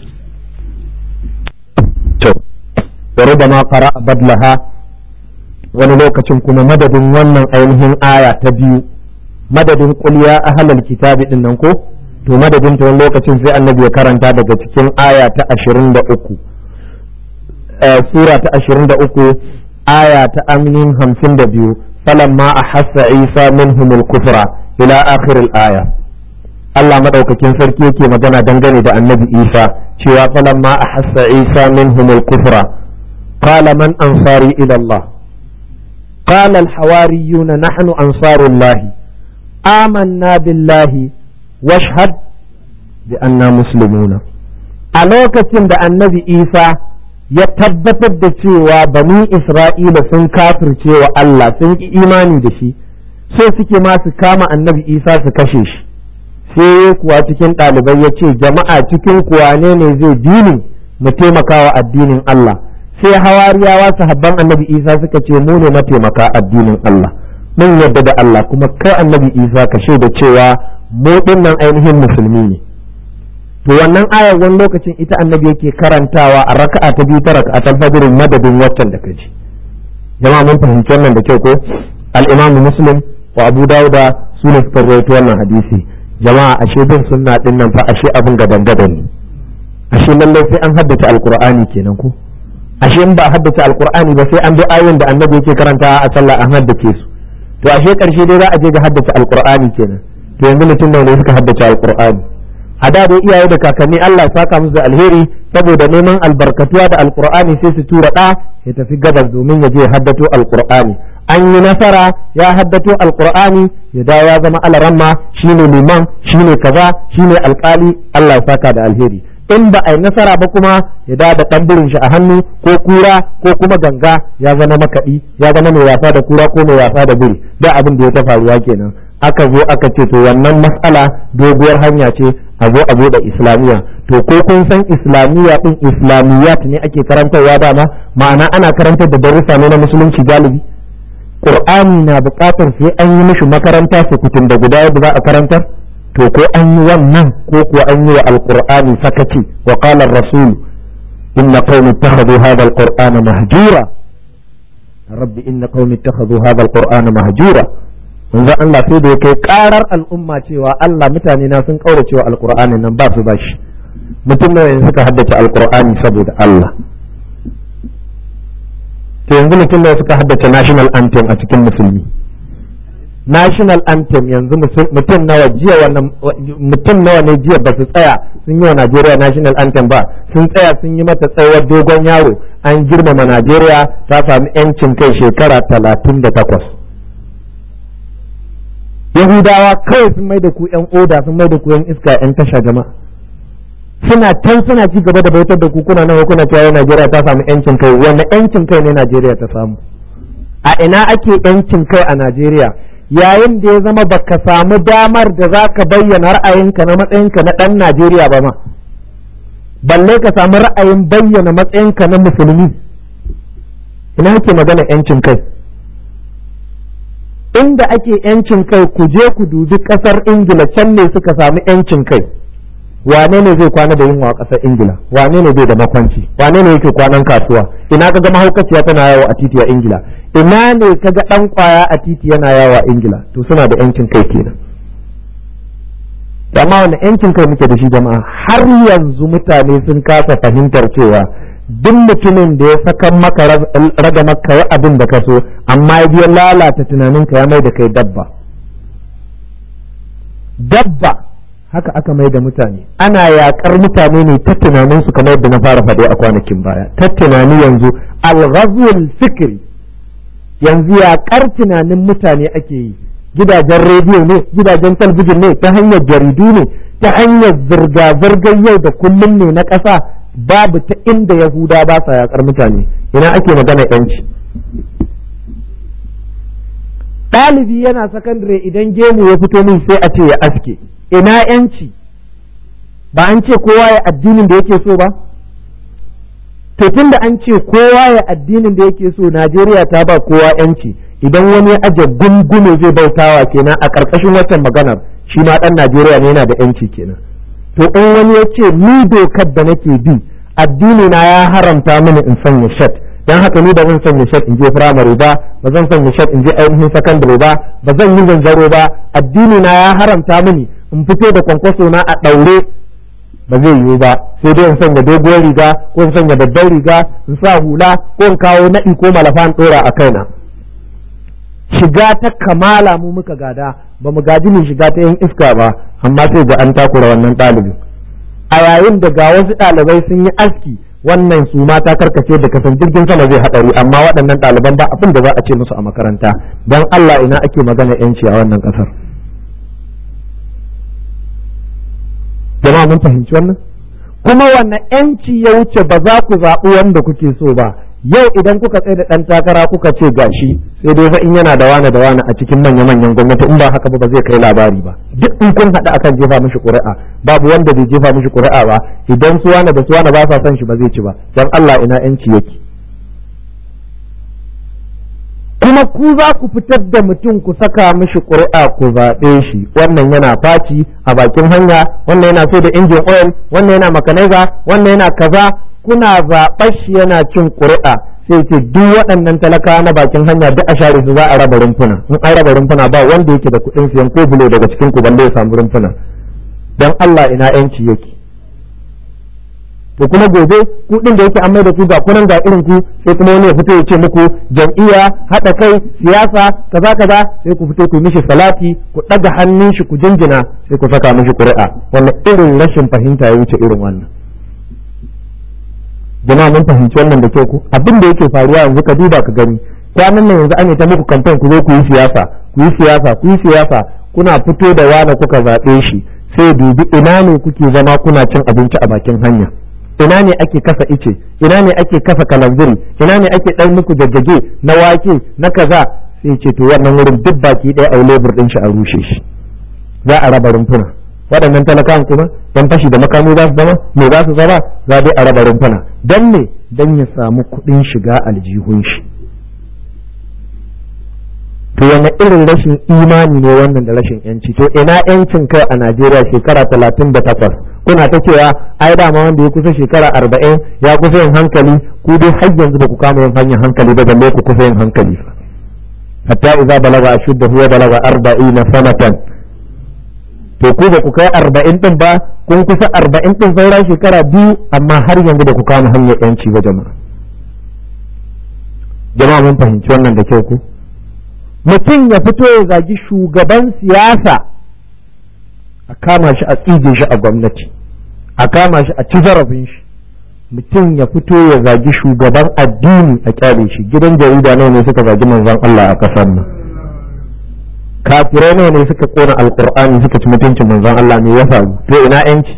to wa rubama qara'a badlaha wani lokacin kuma madadin wannan ainihin aya ta biyu madadin qul ya ahlal kitabi din nan ko to madadin ta wani lokacin sai annabi ya karanta daga cikin aya ta ashirin da uku sura ta ashirin da uku aya ta aminin hamsin da biyu falamma a hassa isa minhumul kufra ila akhiril aya Allah madaukakin sarki yake magana dangane da annabi isa cewa falamma a hassa isa minhumul kufra qala man ansari ila Allah قال الحواريون نحن أنصار الله آمنا بالله washhad bi anna muslimuna a lokacin da annabi isa ya tabbatar da cewa bani isra'ila sun kafirce wa Allah sun ki imani da shi so suke ma su kama annabi isa su kashe shi sai kuwa cikin ɗalibai ya ce jama'a cikin kuwa ne ne zai dini mu taimaka wa addinin Allah sai hawariyawa sahabban annabi isa suka ce mu ne mataimaka addinin Allah mun yadda da Allah kuma kai annabi isa ka shaida cewa mu nan ainihin musulmi ne to wannan ayar wani lokacin ita annabi yake karantawa a raka'a ta biyu ta raka'a ta fajr madadin waccan da kaji jama'a mun fahimci wannan da kyau ko al-imamu muslim wa abu dauda su ne suka rawaito wannan hadisi jama'a ashe bin sunna din nan fa ashe abin gadan gadan ne ashe lallai sai an haddace alqur'ani kenan ko ashe in ba haddace alqur'ani ba sai an bi ayoyin da annabi yake karantawa a sallah an haddace su to ashe karshe dai za a je ga haddace alqur'ani kenan to yanzu mutum nawa ne suka haddace alqur'ani a da dai iyaye da kakanni Allah ya saka musu da alheri saboda neman albarkatuwa da alqur'ani sai su tura da ya tafi gabas domin ya je haddato alqur'ani an yi nasara ya haddato alqur'ani ya dawo ya zama alaramma shine liman shine kaza shine alkali Allah ya saka da alheri in ba a yi nasara ba kuma ya da da ɗan shi a hannu ko kura ko kuma ganga ya zama makaɗi ya zama mai wasa da kura ko mai wasa da biri da abin da ya ta faruwa kenan aka zo aka ce to wannan matsala doguwar hanya ce a zo a da islamiyya to ko kun san islamiyya din islamiyat ne ake karantarwa dama ma'ana ana karantar da darussa ne na musulunci galibi qur'ani na buƙatar sai an yi mishi makaranta sukutun da guda yadda za a karantar to ko an yi wannan ko kuwa an yi wa alqur'ani sakaci wa qala ar-rasul inna qaumi ittakhadhu hadha al-qur'ana mahjura rabbi inna qaumi ittakhadhu hadha al-qur'ana mahjura manzo Allah sai da ya kai karar al'umma cewa Allah mutane na sun kaura cewa alqur'ani nan ba su bashi mutum nawa yanzu suka haddace alqur'ani saboda Allah to yanzu mutum nawa suka haddace national anthem a cikin musulmi national anthem yanzu mutum nawa jiya wannan mutum nawa ne jiya ba su tsaya sun yi wa Najeriya national anthem ba sun tsaya sun yi mata tsawar dogon yaro an girmama Najeriya ta sami yancin kai shekara talatin da takwas Yahudawa kawai sun mai da ku ‘yan oda sun mai da ku ‘yan iska ‘yan tasha jama'a. Suna can suna ci gaba da bautar da ku kuna nan kuna cewa Najeriya ta samu ‘yancin kai wanne ‘yancin kai ne Najeriya ta samu. A ina ake ‘yancin kai a Najeriya yayin da ya zama baka samu damar da za ka bayyana ra'ayinka na matsayinka na ɗan Najeriya ba ma. Balle ka samu ra'ayin bayyana matsayinka na musulmi. Ina ake magana ‘yancin kai. inda ake yancin kai ku je ku dubi kasar ingila can ne suka samu yancin kai wane ne zai kwana da yunwa a kasar ingila wane ne bai da makwanci wane ne yake kwanan kasuwa ina kaga mahaukaciya tana yawo a titi a ingila ina ne kaga dan kwaya a titi yana yawo a ingila to suna da yancin kai kenan amma wani yancin kai muke da shi jama'a har yanzu mutane sun kasa fahimtar cewa duk mutumin da ya saka maka raga maka yi abin da ka so amma ya biya lalata tunaninka ya mai da kai dabba dabba haka aka mai da mutane ana yakar mutane ne ta tunaninsu kamar yadda na fara faɗi a kwanakin baya ta tunani yanzu alghazwul fikri yanzu yakar tunanin mutane ake yi gidajen rediyo ne gidajen talbijin ne ta hanyar jaridu ne ta hanyar zirga-zirgar yau da kullum ne na ƙasa babu ta inda yahuda ba sa yakar mutane ina ake magana yanci ɗalibi yana sakandare idan gemu ya fito min sai a ce ya aske ina yanci ba an ce kowa ya addinin da yake so ba to tunda an ce kowa ya addinin da yake so najeriya ta ba kowa yanci idan wani ya aje gungume zai bautawa kenan a ƙarƙashin watan maganar shi ma ɗan najeriya ne yana da yanci kenan to in wani ya ce ni dokar da nake bi addini na ya haramta mini in sanya shat dan haka ni ba zan sanya shat in je firamare ba ba zan sanya shat in je ainihin sakandare ba ba zan yi zanzaro ba addini na ya haramta mini in fito da kwankwaso na a ɗaure ba zai yiwu ba sai dai in sanya doguwar riga ko in sanya babbar riga in sa hula ko in kawo naɗi ko malafa in ɗora a kaina shiga ta kamala mu muka gada ba mu gaji ne shiga ta yin iska ba amma sai ga an takura wannan ɗalibin a yayin da ga wasu ɗalibai sun yi aski wannan su mata karkace da kasan jirgin sama zai haɗari amma waɗannan ɗaliban ba abin da za a ce musu a makaranta don Allah ina ake magana yanci a wannan ƙasar jama'a mun fahimci wannan kuma wannan yanci ya wuce ba za ku zaɓi wanda kuke so ba yau idan kuka tsaye da ɗan takara kuka ce gashi sai dai fa in yana da wane da wane a cikin manya manyan gwamnati in ba haka ba ba zai kai labari ba duk in kun haɗu akan jefa mishi ƙuri'a babu wanda bai jefa mishi ƙuri'a ba idan su wane da su wane ba sa son shi ba zai ci ba dan Allah ina yanci yake kuma ku za ku fitar da mutum ku saka mishi ƙuri'a ku zaɓe shi wannan yana faci a bakin hanya wannan yana so da injin oil wannan yana makanaiza wannan yana kaza kuna zaɓar shi yana cin ƙuri'a sai ce duk waɗannan talaka na bakin hanya duk a share su za a raba rumfuna in an raba rumfuna ba wanda yake da kuɗin siyan ko bulo daga cikin ku balle ya samu rumfuna dan Allah ina yanci yake to kuma gobe kuɗin da yake an mai da ku ga kunan ga irin ku sai kuma wani ya fito ya ce muku jam'iyya haɗa kai siyasa kaza kaza sai ku fito ku mishi salati ku ɗaga hannun shi ku jinjina sai ku saka mishi ƙuri'a wannan irin rashin fahimta ya wuce irin wannan jama'a mun fahimci wannan da kyau ku abin da yake faruwa yanzu ka duba ka gani kwanan nan yanzu an yi ta muku kamfen ku zo ku yi siyasa ku yi siyasa ku yi siyasa kuna fito da wani kuka zaɓe shi sai dubi ina ne kuke zama kuna cin abinci a bakin hanya ina ne ake kasa ice ina ne ake kasa kalanziri ina ne ake ɗan muku jajjage na wake na kaza sai ce to wannan wurin duk baki ɗaya a lebur ɗin shi a rushe shi za a raba rumfuna waɗannan talakawan kuma yan fashi da makami za su zama me za su zama za dai a raba rumfuna don me don ya samu kuɗin shiga aljihun shi to wani irin rashin imani ne wannan da rashin yanci to ina yancin kai a najeriya shekara talatin da takwas kuna ta cewa ai dama wanda ya kusa shekara arba'in ya kusa yin hankali ku dai har yanzu ba ku kama yin hanyar hankali ba balle ku kusa yin hankali hatta idza balaga ashuddahu wa balaga arba'ina sanatan to ku ba ku kai arba'in din ba kun kusa arba'in din sauran shekara biyu amma har yanzu ba ku kama hanyar yanci ba jama'a jama'a mun fahimci wannan da kyau ku mutum ya fito ya zagi shugaban siyasa a kama shi a tsige shi a gwamnati a kama shi a ci zarafin shi mutum ya fito ya zagi shugaban addini a kyale shi gidan jarida nawa ne suka zagi manzon Allah a kasar nan kafirai nawa ne suka kona alkur'ani suka ci mutuncin manzon Allah ne ya faru to ina yanci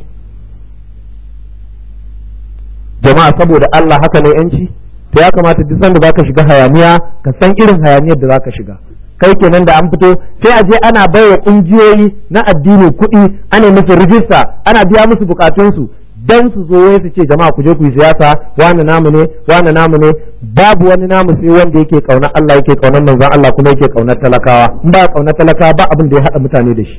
jama'a saboda Allah haka ne yanci to ya kamata duk sanda zaka shiga hayaniya ka san irin hayaniyar da zaka shiga kai kenan da an fito sai a je ana baiwa kungiyoyi na addini kuɗi ana musu rijista ana biya musu bukatunsu dan su zo wai su ce jama'a ku je ku yi siyasa wani namu ne wani namu ne babu wani namu sai wanda yake kaunar Allah yake kaunar manzon Allah kuma yake kaunar talakawa in ba kaunar talakawa ba abin da ya hada mutane da shi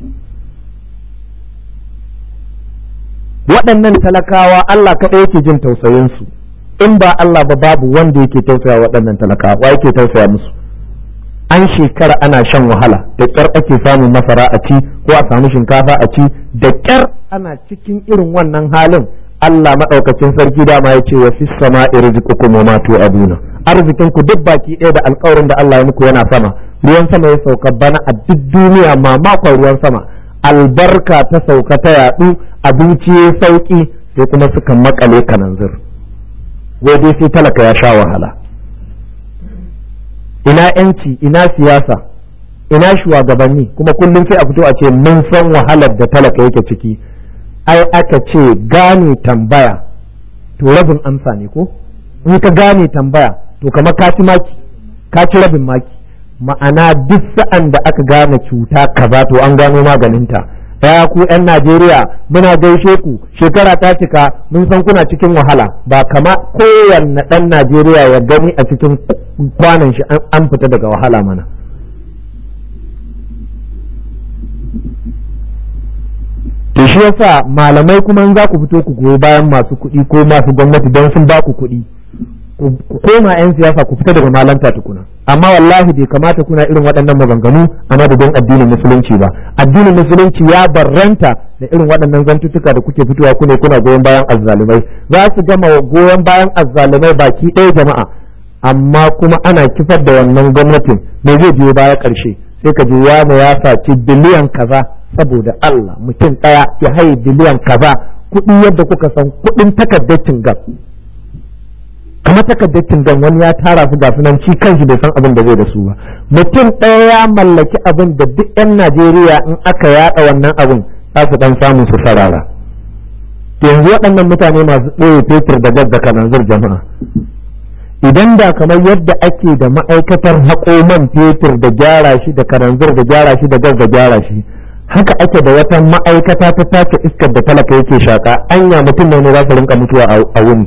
waɗannan talakawa Allah kaɗai yake jin tausayin su in ba Allah ba babu wanda yake tausaya waɗannan talakawa wa yake tausaya musu an shekara ana shan wahala da ƙyar ake samun masara a ci ko a samu shinkafa a ci da ƙyar ana cikin irin wannan halin Allah maɗaukacin sarki dama ya ce wa fi sama irziqukum wa ma tu'aduna arzikin ku duk baki ɗaya da alƙawarin da Allah ya muku yana sama ruwan sama ya sauka bana a duk duniya mamakon ruwan sama albarka ta sauka ta yaɗu abinci ya sauki sai kuma suka makale kananzir wai dai sai talaka ya sha wahala ina yanci ina siyasa ina shugabanni kuma kullum sai a fito a ce mun san wahalar da talaka yake ciki ai aka ce gane tambaya to rabin amsa ne ko in ka gane tambaya to kamar ka ci maki ka ci rabin maki ma'ana duk sa'an da aka gane cuta kaza to an gano maganinta ya ku 'yan Najeriya muna gaishe ku shekara ta cika mun san kuna cikin wahala ba kama kowanne ɗan Najeriya ya gani a cikin kwanan shi an fita daga wahala mana to shi yasa malamai kuma za ku fito ku goyi bayan masu kuɗi ko masu gwamnati don sun ba ku kuɗi ku koma 'yan siyasa ku fita daga malanta tukuna amma wallahi bai kamata kuna irin waɗannan maganganu a madadin addinin musulunci ba addinin musulunci ya barranta da irin waɗannan zantuttuka da kuke fitowa ku ne kuna goyon bayan azzalumai za su gama goyon bayan azzalumai baki ɗaya jama'a amma kuma ana kifar da wannan gwamnatin me zai biyo baya ƙarshe sai ka ji wani ya saci biliyan kaza saboda Allah mutum ɗaya ya haye biliyan kaza kuɗi yadda kuka san kuɗin takardar cingam kamar takardar cingam wani ya tara su ga sunan ci kanshi bai san abin da zai da su ba mutum ɗaya ya mallaki abin da duk 'yan Najeriya in aka yaɗa wannan abin za su dan samu su sarara yanzu waɗannan mutane masu ɓoye fetur da gas da kananzir jama'a idan da kamar yadda ake da ma'aikatar haƙo man fetur da gyara shi da kananzir da gyara shi da gas da gyara shi haka ake da wata ma'aikata ta tace iskar da talaka yake shaka anya mutum ne za su rinka mutuwa a wuni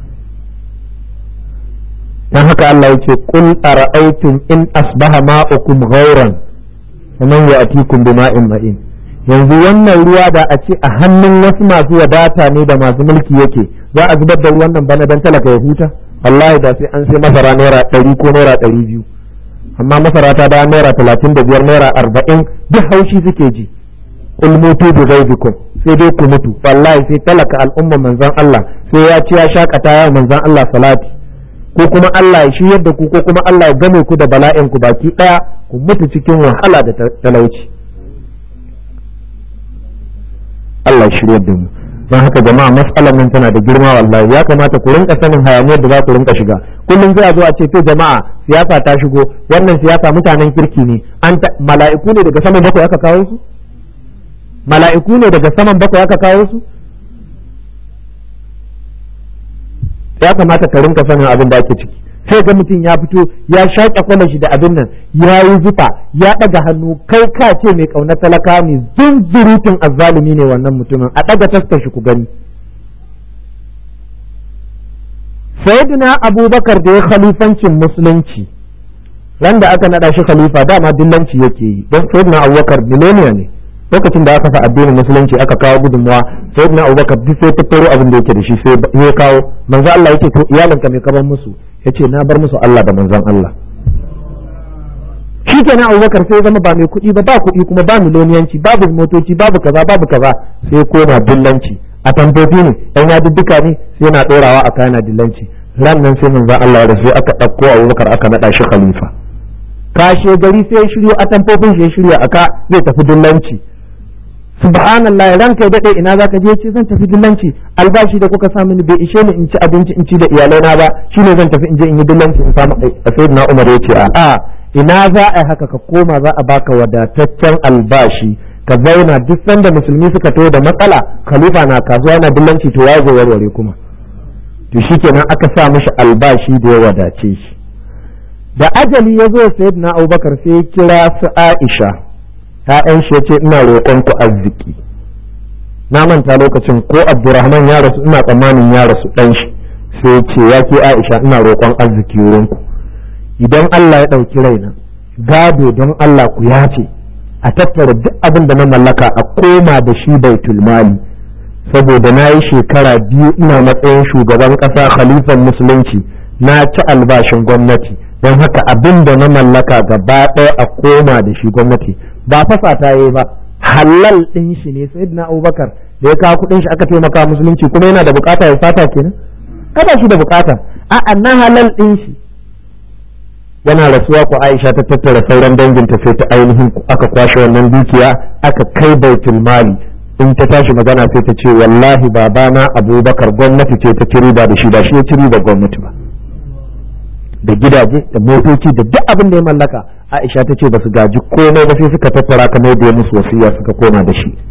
dan haka Allah yace qul ara'aytum in asbaha ma'ukum ghauran faman ya'tikum bima'in ma'in yanzu wannan ruwa da a ce a hannun wasu masu wadata ne da masu mulki yake za a zubar da ruwan nan bana dan talaka ya huta wallahi da sai an sai masara naira ɗari ko naira ɗari biyu amma masara ta da naira talatin da biyar naira arba'in duk haushi suke ji kul mutu bi ghaibikum sai dai ku mutu wallahi sai talaka al'umma manzon Allah sai ya ci ya shakata ya manzon Allah salati ko kuma Allah ya shiryar da ku ko kuma Allah ya game ku da bala'in ku baki daya ku mutu cikin wahala da talauci Allah ya shiryar da mu don haka jama'a matsalar nan tana da girma wallahi ya kamata ku rinka sanin hayaniyar da za ku rinka shiga kullum zai zo a ce to jama'a siyasa ta shigo wannan siyasa mutanen kirki ne an mala'iku ne daga saman bakwai aka kawo su mala'iku ne daga saman bakwai aka kawo su ya kamata ka rinka sanin abin da ake ciki sai ga mutum ya fito ya shaƙe kwanan shi da abin nan ya yi zufa ya ɗaga hannu kai ka ce mai ƙaunar talaka ne zunzurutun azzalumi ne wannan mutumin a ɗaga taskar shi ku gani sayyidina abubakar da ya khalifancin musulunci ran da aka naɗa shi khalifa dama dillanci yake yi don sayyidina abubakar miloniya ne lokacin da aka fa addinin musulunci aka kawo gudunmawa sayyidina abubakar duk sai tattaro abin da yake da shi sai ya kawo manzo Allah yake to iyalinka mai kaban musu yace na bar musu Allah da manzon Allah shikenan abubakar sai zama ba mai kuɗi ba ba kuɗi kuma ba miloniyanci babu motoci babu kaza babu kaza sai koma dillanci a tambobi ne yan yadudduka ne sai yana ɗorawa a kayan dillanci ran nan sai manzon Allah da sai aka ɗauko abubakar aka naɗa shi khalifa kashe gari sai ya shiryo a tamfofin shi ya shirya aka zai tafi dillanci subhanallah ranka ya dade ina zaka je ce zan tafi dillanci albashi da kuka sa mini bai ishe ni in ci abinci in ci da iyalai na ba shine zan tafi in je in yi dillanci in samu sayyidina Umar ya ce a ina za a yi haka ka koma za a baka wadataccen albashi ka zauna duk sanda musulmi suka taho da matsala khalifa na kasuwa yana dillanci to ya zo warware kuma to shikenan aka sa mishi albashi da ya wadace shi da ajali ya zo sayyidina Abubakar sai ya kira su Aisha ‘ya'yan shi ya ce ina roƙon ku arziki na manta lokacin ko abdurrahman ya rasu ina tsammanin ya rasu dan shi sai ce ya ke aisha ina roƙon arziki wurinku idan allah ya ɗauki raina gado don allah ku yace a tattara duk abin da na mallaka a koma da shi baitul mali saboda na yi shekara biyu ina matsayin shugaban ƙasa khalifan musulunci na ci albashin gwamnati don haka abin da na mallaka gaba ɗaya a koma da shi gwamnati ba fasa ta yi ba halal ɗin shi ne sai na abubakar da ya kawo kuɗin shi aka taimaka musulunci kuma yana da bukata ya sata kenan kada shi da bukata a'a na halal ɗin shi yana rasuwa ku Aisha ta tattara sauran danginta sai ta ainihin aka kwashe wannan dukiya aka kai baitul mali in ta tashi magana sai ta ce wallahi babana Abubakar gwamnati ce ta ci riba da shi da shi ya ci riba gwamnati ba da gidaje da motoci da duk abin da ya mallaka Aisha ta ce ba su gaji komai ba sai suka tattara kamar da ya musu wasiya suka koma da shi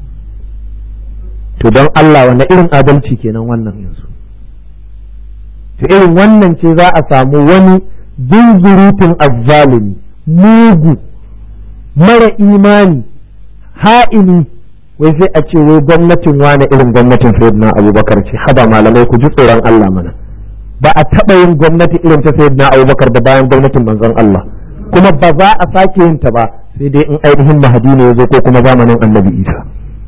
to don Allah wanda irin adalci kenan wannan yanzu to irin wannan ce za a samu wani zunzurutun azzalumi mugu mara imani ha'ini wai sai a ce wai gwamnatin wane irin gwamnatin sayyidina abubakar ce haba malamai ku ji tsoron Allah mana ba a taɓa yin gwamnati irin ta sayyidina abubakar da bayan gwamnatin manzon Allah kuma ba za a sake yin ta ba sai dai in ainihin mahadi ne ya zo ko kuma zamanin annabi isa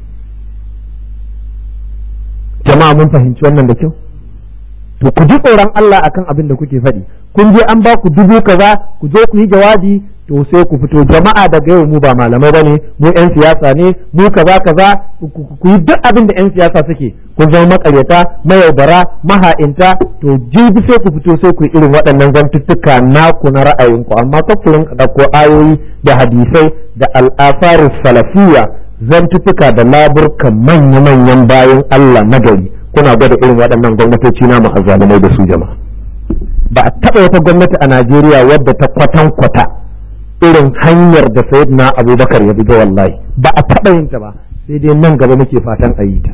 jama'a mun fahimci wannan da kyau to ku ji tsoron Allah akan abin da kuke faɗi kun je an ba ku dubu kaza ku je ku yi jawabi to sai ku fito jama'a daga yau mu ba malamai bane mu yan siyasa ne mu kaza kaza ku yi duk abin da yan siyasa suke kun zama makaryata mayaudara maha'inta to jibi sai ku fito sai ku yi irin waɗannan zantuttuka naku na ra'ayinku amma kafurin ɗauko ayoyi da hadisai da al'asaru salafiyya zantuttuka da laburkan manya-manyan bayan Allah na gari kuna gwada irin waɗannan gwamnatoci na azzalumai da su jama'a ba a taɓa wata gwamnati a Najeriya wadda ta kwatan kwata irin hanyar da na Abubakar ya biga wallahi ba a taɓa yin ta ba sai dai nan gaba muke fatan a yi ta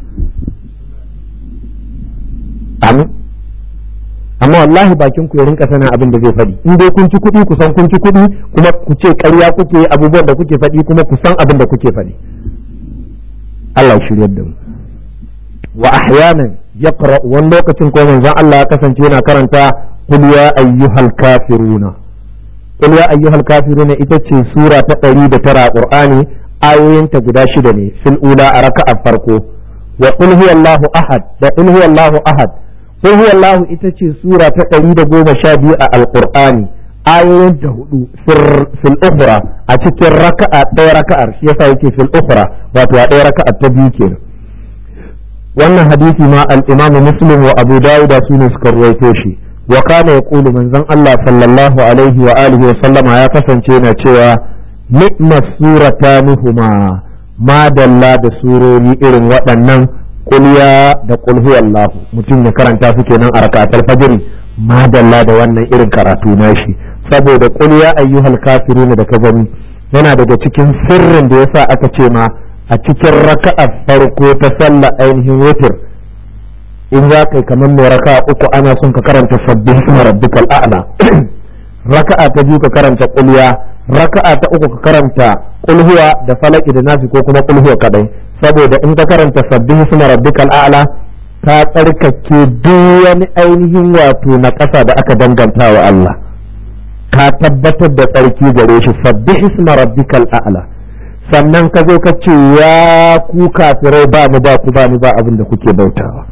amin amma wallahi bakin ku ya rinka sanin abin da zai faɗi in dai kun ci kuɗi ku san kun ci kuɗi kuma ku ce ƙarya kuke abubuwan da kuke faɗi kuma ku san abin da kuke faɗi Allah shiryar da mu wa ahyanan yaqra wani lokacin ko manzon Allah ya kasance yana karanta qul ya ayyuhal kafiruna qul ya ayyuhal kafiruna ita ce sura ta 109 a Qur'ani ayoyinta guda shida ne fil ula a raka'a farko wa qul huwallahu ahad da qul huwallahu ahad qul huwallahu ita ce sura ta 112 a alqur'ani ayoyin ta hudu fil ukhra a cikin raka'a ɗaya raka'ar shi yasa yake fil ukhra wato a ɗaya raka'a ta biyu kenan wannan hadisi ma al-Imam Muslim wa Abu Dawud su ne suka ruwaito shi wa kana yaqulu manzon Allah sallallahu alaihi wa alihi wa sallama ya kasance yana cewa ni'ma suratanuhuma ma dalla da surori irin waɗannan kulya da qul huwallahu mutum ya karanta su kenan a rakatul fajr ma dalla da wannan irin karatu nashi saboda qul ya ayyuhal kafirun da ka gani yana daga cikin sirrin da yasa aka ce ma a cikin raka'ar farko ta sallah ainihin wutir in za ka yi kamar mai raka'a uku ana son ka karanta sabbin suna rabbikal a'la raka'a ta biyu ka karanta kulya raka'a ta uku ka karanta kulhuwa da falaki da nasi ko kuma kulhuwa kadai saboda in ka karanta sabbin suna rabbikal a'la ka tsarkake duk wani ainihin wato na ƙasa da aka danganta wa Allah ka tabbatar da tsarki gare shi sabbih isma rabbikal a'la sannan ka zo ka ce ya ku kafirai ba mu ba ku ba ni ba abin da kuke bautawa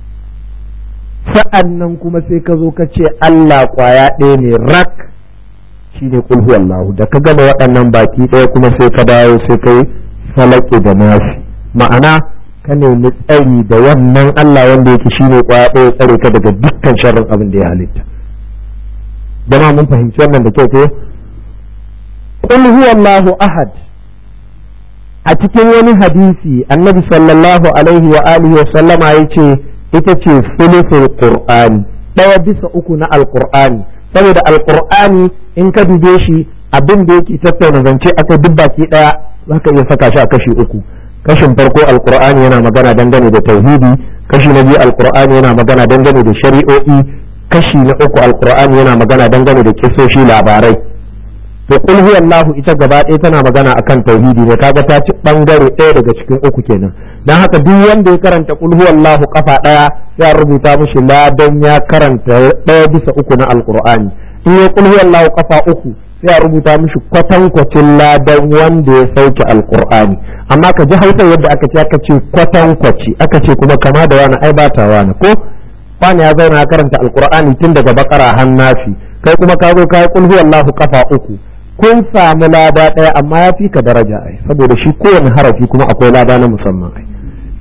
sa'an nan kuma sai ka zo ka ce Allah kwaya ɗaya ne rak shi ne kulhu Allahu da ka gama waɗannan baki ɗaya kuma sai ka dawo sai ka yi falaki da nasi ma'ana ka nemi tsari da wannan Allah wanda yake shi ne kwaya ɗaya tsare ka daga dukkan sharrin abin da ya halitta jama mun fahimci wannan da kyau ko qul huwallahu ahad a cikin wani hadisi annabi sallallahu alaihi wa alihi wa sallama yace ita ce sulusul qur'ani ɗaya bisa uku na alqur'ani saboda alqur'ani in ka dube shi abin da yake tattauna zance aka duk baki ɗaya zaka iya saka shi a kashi uku kashin farko alqur'ani yana magana dangane da tauhidi kashi na biyu alqur'ani yana magana dangane da shari'o'i kashi na uku alqur'ani yana magana dangane da kisoshi labarai to qul huwallahu ita gaba ɗaya tana magana akan tauhidi ne kaga ta ci bangare ɗaya daga cikin uku kenan dan haka duk wanda ya karanta qul huwallahu kafa ɗaya ya rubuta mishi ladan ya karanta ɗaya bisa uku na alqur'ani in ya qul huwallahu kafa uku sai a rubuta mishi kwatankwacin ladan wanda ya sauke alqur'ani amma ka ji hausa yadda aka ce aka ce kwatankwaci aka ce kuma kama da wani ai bata wani ko wani ya zauna karanta alqur'ani tun daga bakara har nasi kai kuma ka zo ka yi qul huwallahu kafa uku kun samu lada ɗaya amma ya fi ka daraja ai saboda shi kowane harafi kuma akwai lada na musamman ai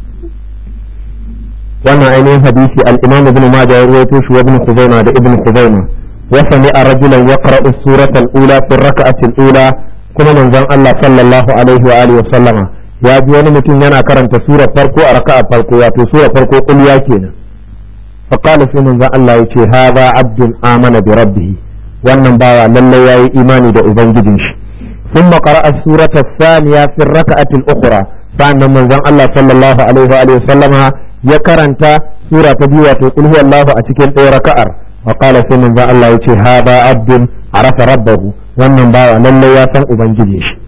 wannan ainihin hadisi al-imam ibn majah ya rawaito shi wa ibn khuzaimah da ibn khuzaimah wa sami'a rajulan yaqra'u surata al-ula fi rak'ati al-ula kuma manzon Allah sallallahu alaihi wa alihi wa sallama ya ji wani mutum yana karanta sura farko a raka'a farko wato sura farko qul ya kenan fa qala sai manzon Allah yace hadha abdun amana bi rabbih wannan bawa lallai yayi imani da ubangijin shi ثم قرأ السورة الثانية في الركعة الأخرى فأن من زن الله صلى الله عليه وآله وسلم يكرنت سورة بيوة قل هو الله أتكين أي ركعر وقال في من زن الله يتي هذا عبد عرف ربه wannan bawa lallai ya san ubangiji shi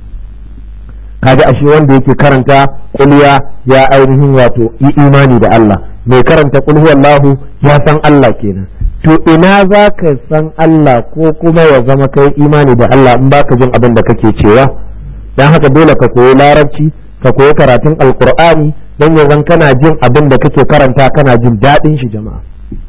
kaga ashe wanda yake karanta kulya ya ainihin wato yi imani da Allah mai karanta kul huwallahu ya san Allah kenan to ina za ka san Allah ko kuma ya zama kai imani da Allah in baka jin abin da kake cewa dan haka dole ka koyi larabci ka koyi karatun alkur'ani don ya zan kana jin abin da kake karanta kana jin daɗin shi jama'a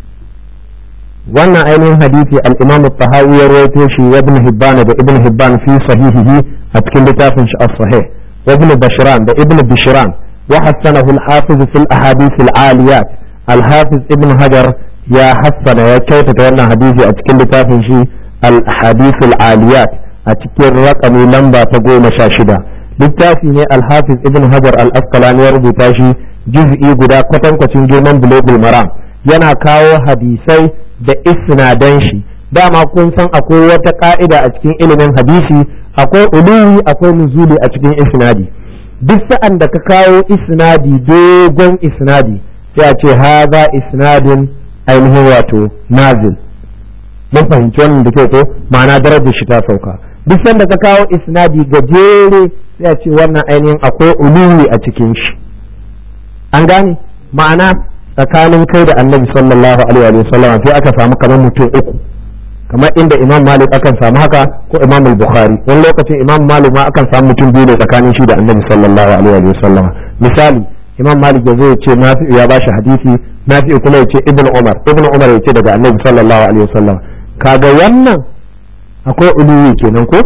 wannan ainihin hadisi al-imam tahawi ya rawaito shi wa ibn hibban da ibn hibban fi sahihihi a cikin littafin shi as-sahih wa ibn bashran da ibn bishran wa hassanahu al-hafiz fi al-ahadith al-aliyat al-hafiz ibn hajar ya hassana ya kyautata wannan hadisi a cikin littafin shi al-ahadith al-aliyat a cikin rakami lamba ta goma sha shida littafi ne al-hafiz ibn hajar al-asqalani ya rubuta shi juz'i guda kwatankwacin girman bulogul maram yana kawo hadisai da isnadan shi dama kun san akwai wata ka'ida a cikin ilimin hadisi akwai uluwi akwai nuzuli a cikin isnadi duk sa'an da ka kawo isnadi dogon isnadi sai a ce haza isnadin ainihin wato nazil mun fahimci wannan da kyau ko ma'ana darajar shi ta sauka duk sanda ka kawo isnadi gajere sai a ce wannan ainihin akwai uluwi a cikin shi an gane ma'ana tsakanin kai da annabi sallallahu alaihi wa sallam sai aka samu kamar mutum uku kamar inda imam malik akan samu haka ko imam al-bukhari wani lokacin imam malik ma akan samu mutum biyu ne tsakanin shi da annabi sallallahu alaihi wa sallam misali imam malik ya zo ya ce nafi'u ya bashi hadisi nafi'u kuma ya ce ibnu umar ibnu umar ya ce daga annabi sallallahu alaihi wa sallam kaga wannan akwai uluwi kenan ko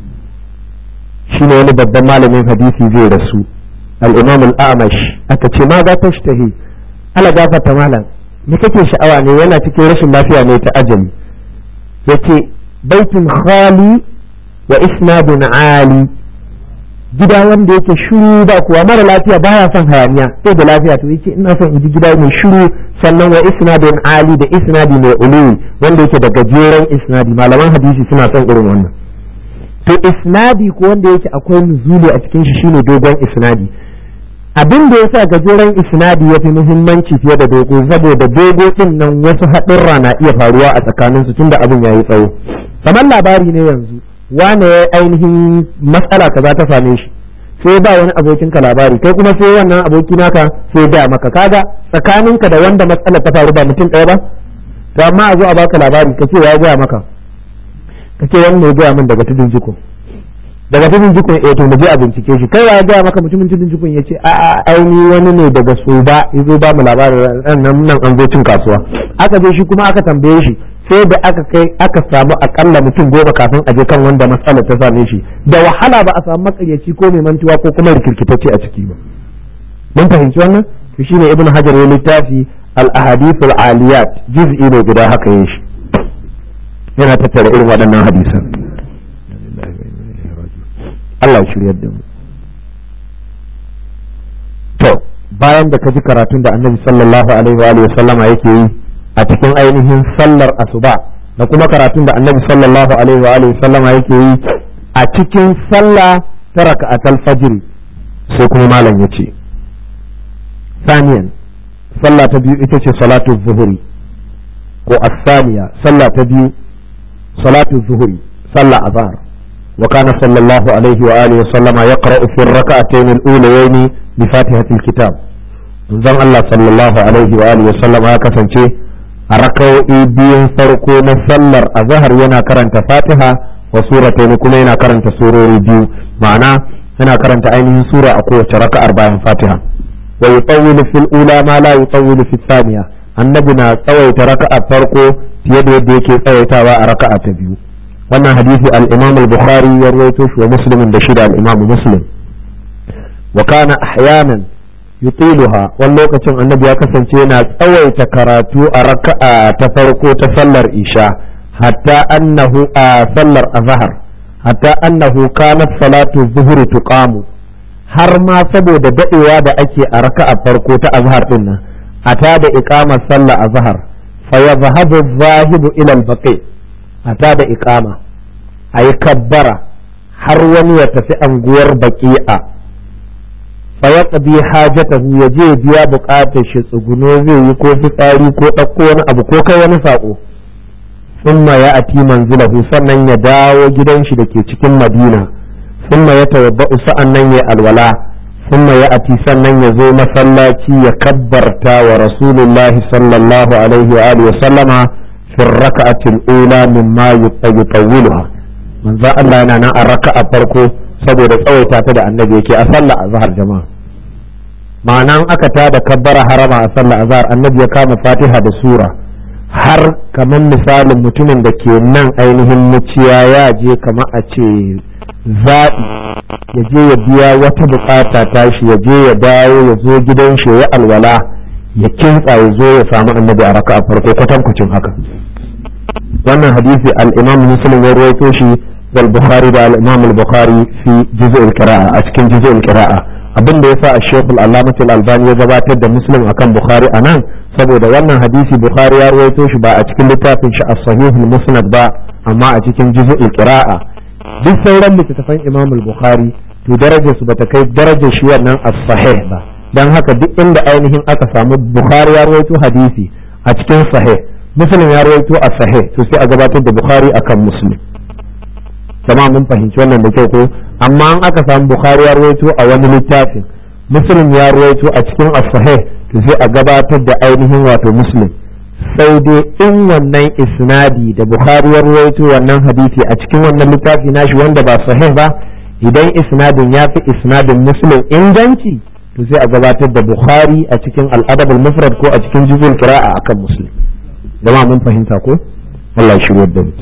shine wani babban malamin hadisi zai rasu al-imam al-amash aka ce ma za ta shtahi ala gafarta malam me kake sha'awa ne yana cikin rashin lafiya ne ta ajali yace baitun khali wa isnadun ali gida wanda yake shiru ba kuwa mara lafiya baya son hayaniya sai da lafiya to yake ina son in ji gida mai shiru sannan wa isnadun ali da isnadi mai uluwi wanda yake da gajeren isnadi malaman hadisi suna son irin wannan to isnadi ko wanda yake akwai nuzuli a cikin shi shine dogon isnadi abin da yasa gajeren isnadi ya fi muhimmanci fiye da dogo saboda dogo din nan wasu haɗurra na iya faruwa a tsakaninsu tunda abin yayi tsawo kamar labari ne yanzu wane ya ainihin matsala kaza ta same shi sai ba wani abokin ka labari kai kuma sai wannan aboki naka sai da maka kaga tsakaninka da wanda matsala ta faru ba mutum ɗaya ba to amma a zo a baka labari ka ce ya gaya maka ka ce wannan ya gaya min daga tudun jiko daga tudun jikun eh to mu je a bincike shi kai ya gaya maka mutumin tudun jikun ya ce a aini wani ne daga soba ya zo ba mu labarin nan nan an zo cin kasuwa aka je shi kuma aka tambaye shi sai da aka kai aka samu akalla mutum goma kafin a je kan wanda matsalar ta same shi da wahala ba a samu makaryaci ko mai mantuwa ko kuma rikirkitacce a ciki ba mun fahimci wannan to shine ibnu hajar ya littafi al ahadith al aliyat juz'i ne guda haka yin shi yana tattara irin waɗannan hadisan Allah ya shiryar da mu to bayan da ka ji karatun da annabi sallallahu alaihi wa alihi sallama yake yi a cikin ainihin sallar asuba da kuma karatun da annabi sallallahu alaihi wa alihi sallama yake yi a cikin sallah ta raka'atul fajr sai kuma malam yace saniyan sallah ta biyu ita ce salatu zuhuri ko as-saniya sallah ta biyu salatu zuhuri sallah azhar وكان صلى الله عليه وآله وسلم يقرأ في الركعتين الأوليين بفاتحة الكتاب زن الله صلى الله عليه وآله وسلم هكذا a raka'o'i biyun farko na sallar a zahar yana karanta fatiha wa suratain kuma yana karanta surori biyu ma'ana yana karanta ainihin sura a kowace raka'ar bayan fatiha wa yutawwilu fil ula ma la yutawwilu fil thaniya annabi na tsawaita raka'a farko fiye da yadda yake tsawaitawa a raka'a ta biyu wannan hadisi al-imam al-bukhari ya rawaito shi wa muslimin da shida al-imam muslim wa kana ahyanan yutiluha wani lokacin annabi ya kasance yana tsawaita karatu a raka'a ta farko ta sallar isha hatta annahu a sallar azhar hatta annahu kanat salatu zuhri tuqamu har ma saboda dadewa da ake a raka'a farko ta azhar din nan a ta da iqamar sallar azhar fa yadhhabu adh-dhahibu ila al-baqi a ta da iqama ayi kabbara har wani ya tafi anguwar baqi'a fayaqdi hajatahu ya je biya buƙatar shi tsuguno zai yi ko fitsari ko ɗauko wani abu ko kai wani saƙo thumma ya ati manzilahu sannan ya dawo gidan shi da ke cikin madina thumma ya tawabba'u sa'an nan ya alwala thumma ya ati sannan ya zo masallaci ya kabbarta wa rasulullahi sallallahu alaihi wa alihi wa sallama fi raka'ati al-ula mimma yutawwiluha manzo Allah yana nan a raka'a farko saboda tsawaita ta da annabi yake a sallah azhar jama'a ma'anan aka ta da kabbara harama a sallah azhar annabi ya kama fatiha da sura har kamar misalin mutumin da ke nan ainihin muciya ya je kamar a ce zaɓi ya je ya biya wata bukata tashi ya je ya dawo ya zo gidan shi ya alwala ya kintsa ya zo ya samu annabi a raka'a farko kwatankwacin haka wannan hadisi al-imam muslim ya rawaito shi والبخاري ده الامام البخاري في جزء القراءة اشكن جزء القراءة abin da yasa Sheikh Al-Allamah Al-Albani ya gabatar da Muslim akan Bukhari anan saboda wannan hadisi Bukhari ya rawaito shi ba a cikin littafin shi As-Sahih Al-Musnad ba amma a cikin Juz'ul Qira'a duk sauran littattafan Imam Al-Bukhari to darajar su bata kai darajar shi wannan As-Sahih ba dan haka duk inda ainihin aka samu Bukhari ya rawaito hadisi a cikin Sahih Muslim ya rawaito As-Sahih to sai a gabatar da Bukhari akan Muslim jama'a mun fahimci wannan da kyau ko amma an aka samu bukhari ya ruwaito a wani littafin muslim ya ruwaito a cikin as-sahih to sai a gabatar da ainihin wato muslim sai dai in wannan isnadi da bukhari ya ruwaito wannan hadisi a cikin wannan littafi nashi wanda ba sahih ba idan isnadin ya fi isnadin muslim inganci to sai a gabatar da bukhari a cikin al-adab al-mufrad ko a cikin juzul qira'a akan muslim jama'a mun fahimta ko Allah ya shirye da mu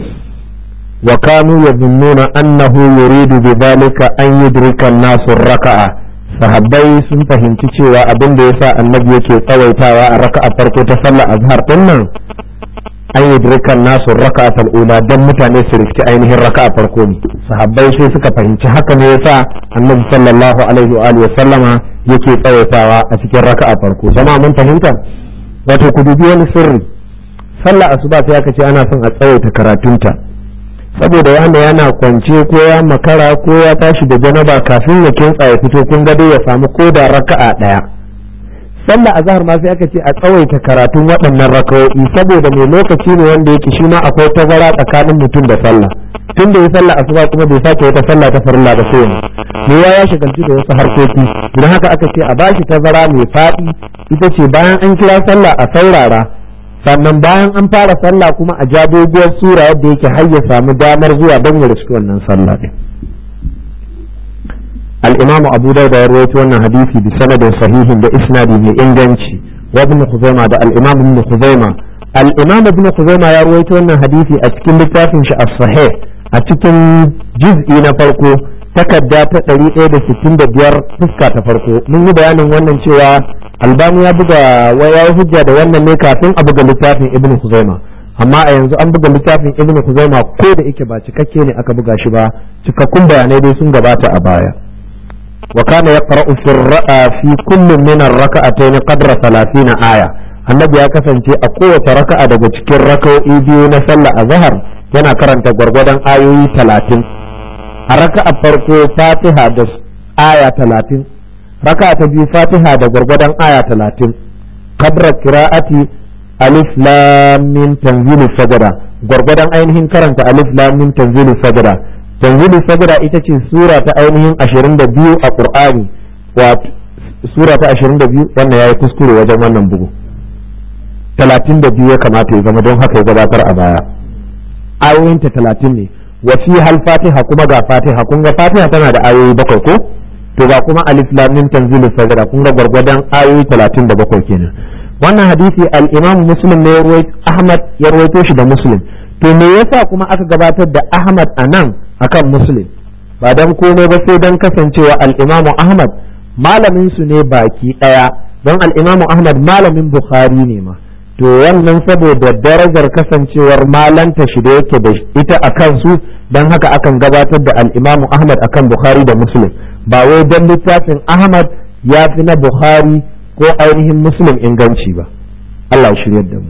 وكانوا يظنون أنه يريد بذلك أن يدرك الناس الركعة sahabbai sun fahimci cewa abin da yasa annabi yake tsawaitawa a raka'a farko ta sallar azhar din nan an yudrikan nasu raka'atul ula dan mutane su riski ainihin raka'a farko ne sahabbai sai suka fahimci haka ne yasa annabi sallallahu alaihi wa alihi sallama yake tsawaitawa a cikin raka'a farko jama'a mun fahimta wato ku dubi wani sirri sallar asuba sai aka ce ana son a tsawaita karatunta saboda wanda yana kwance ko ya makara ko ya tashi da janaba kafin ya kintsa ya fito kun gado ya samu ko da raka'a daya sallah azhar ma sai aka ce a tsawaita karatun waɗannan raka'o'i saboda mai lokaci ne wanda yake shi ma akwai tazara tsakanin mutum da sallah tun da ya sallah asuba kuma bai sake wata sallah ta farilla da sai ne ya ya shagalci da wasu harkoki idan haka aka ce a bashi tazara mai faɗi ita ce bayan an kira sallah a saurara sannan bayan an fara sallah kuma a ja doguwar sura yadda yake har ya samu damar zuwa don ya riski wannan sallah din al-imamu abu dauda ya rawaito wannan hadisi bi sanadin sahihin da isnadi mai inganci wa ibn khuzaima da al-imam ibn khuzaima al-imam ibn khuzaima ya rawaito wannan hadisi a cikin littafin shi as-sahih a cikin juz'i na farko takarda ta 165 fuska ta farko mun yi bayanin wannan cewa albani ya buga waya hujja da wannan ne kafin a buga littafin ibn Khuzaima amma a yanzu an buga littafin ibn Khuzaima ko da yake ba cikakke ne aka buga shi ba cikakkun bayanai dai sun gabata a baya wa kana yaqra'u fi ra'a fi kullin min ar-rak'atayn qadra 30 aya annabi ya kasance a kowace raka'a daga cikin raka'o'i biyu na sallah azhar yana karanta gwargwadon ayoyi 30 a raka'a farko fatiha da aya 30 raka ta biyu fatiha da gwargwadon aya talatin kabra kira'ati alif lam min tanzilu sajada gwargwadon ainihin karanta alif lam min tanzilu sajada tanzilu sajda ita ce sura ta ainihin 22 a qur'ani wato sura ta 22 wannan yayi kuskure wajen wannan bugu 32 ya kamata ya zama don haka ya gabatar a baya ayoyinta 30 ne wa fi hal fatiha kuma ga fatiha kun ga fatiha tana da ayoyi bakwai ko to ga kuma alif lam mim tanzilu sajda kun ga gwargwadon ayoyi 37 kenan wannan hadisi al-imam muslim ne ahmad ya rawaito shi da muslim to me yasa kuma aka gabatar da ahmad anan akan muslim ba dan komai ba sai dan kasancewa al-imam ahmad malamin su ne baki daya don al-imam ahmad malamin bukhari ne ma to wannan saboda darajar kasancewar malanta shi da yake da ita a kansu don haka akan gabatar da al'imamu ahmad akan bukhari da muslim ba wai don littafin ahmad ya fi na bukhari ko ainihin muslim inganci ba allah shiryar da mu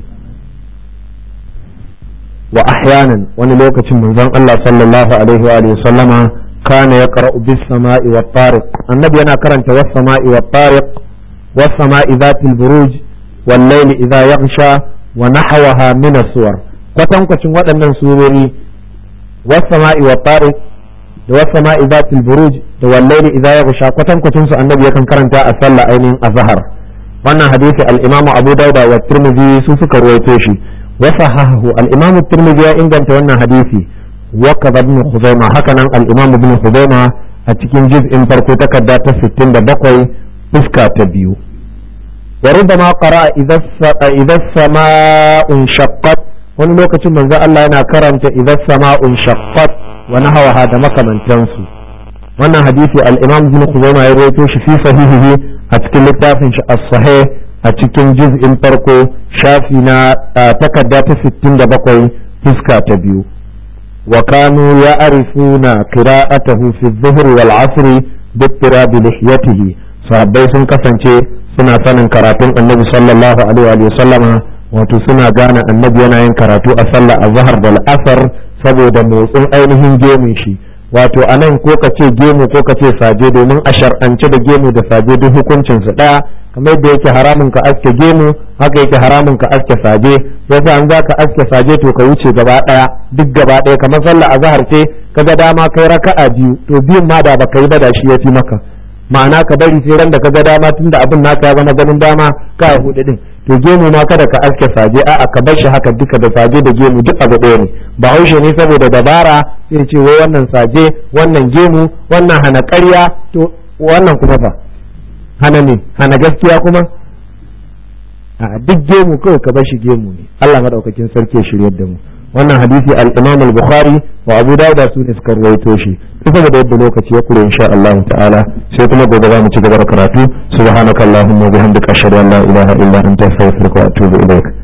wa ahyanan wani lokacin manzon allah sallallahu alaihi wa sallama kana ya qara'u bis sama'i wa tariq annabi yana karanta was sama'i wa tariq was sama'i zatil buruj والليل إذا يغشى ونحوها من الصور kwatankwacin waɗannan surori wasama'i wa tariq da wasama'i zatil buruj da wallaili idza yaghsha kwatankwacin su annabi yakan karanta a sallah ainihin azhar wannan hadisi al-imamu abu dauda wa tirmidhi su suka ruwaito shi wa sahahu al-imamu tirmidhi ya inganta wannan hadisi wa kadha ibn khuzaimah haka nan al-imamu ibn khuzaimah a cikin juz'in farko takarda ta 67 fuska ta biyu وربما قرأ إذا إذا السماء انشقت wani lokacin manzo Allah yana karanta idan sama'un shaqqat wa nahwa da makamantansu wannan hadisi al-Imam Ibn Khuzaimah ya rawaito shi fi sahihihi a cikin littafin shi as-sahih a cikin juz'in farko shafi na takarda ta 67 fuska ta biyu wa kanu ya'rifuna qira'atahu fi adh-dhuhr wal 'asr bi ittirabi lihiyatihi sahabbai sun kasance suna sanin karatun annabi sallallahu alaihi wa sallama wato suna gane annabi yana yin karatu a sallah a zahar da al'asar saboda motsin ainihin gemun shi wato a nan ko ka ce gemu ko ka ce saje domin a shar'ance da gemu da saje duk hukuncin su daya kamar yadda yake haramun ka aske gemu haka yake haramun ka aske saje yasa an za ka aske saje to ka wuce gaba daya duk gaba daya kamar sallah a zahar ce kaga dama kai raka'a biyu to biyun ma da baka yi ba da shi ya fi maka ma'ana ka bari sai ran da ka ga dama tunda abin naka ya zama ganin dama ka hudu din to gemu ma kada ka aske saje a'a ka bar shi haka duka da saje da gemu duk abu ɗaya ne ba haushe ne saboda dabara sai ce wai wannan saje wannan gemu wannan hana ƙarya to wannan kuma fa hana ne hana gaskiya kuma a duk gemu kawai ka bar shi gemu ne Allah madaukakin sarki ya shiryar da mu wannan hadisi al-Imam al-Bukhari wa Abu Dawud su ne suka rawaito shi saboda yadda lokaci ya kure insha Allah ta'ala sai kuma gobe za mu ci gaba da karatu subhanakallahumma wa bihamdika ashhadu an la ilaha illa anta astaghfiruka wa atubu ilaik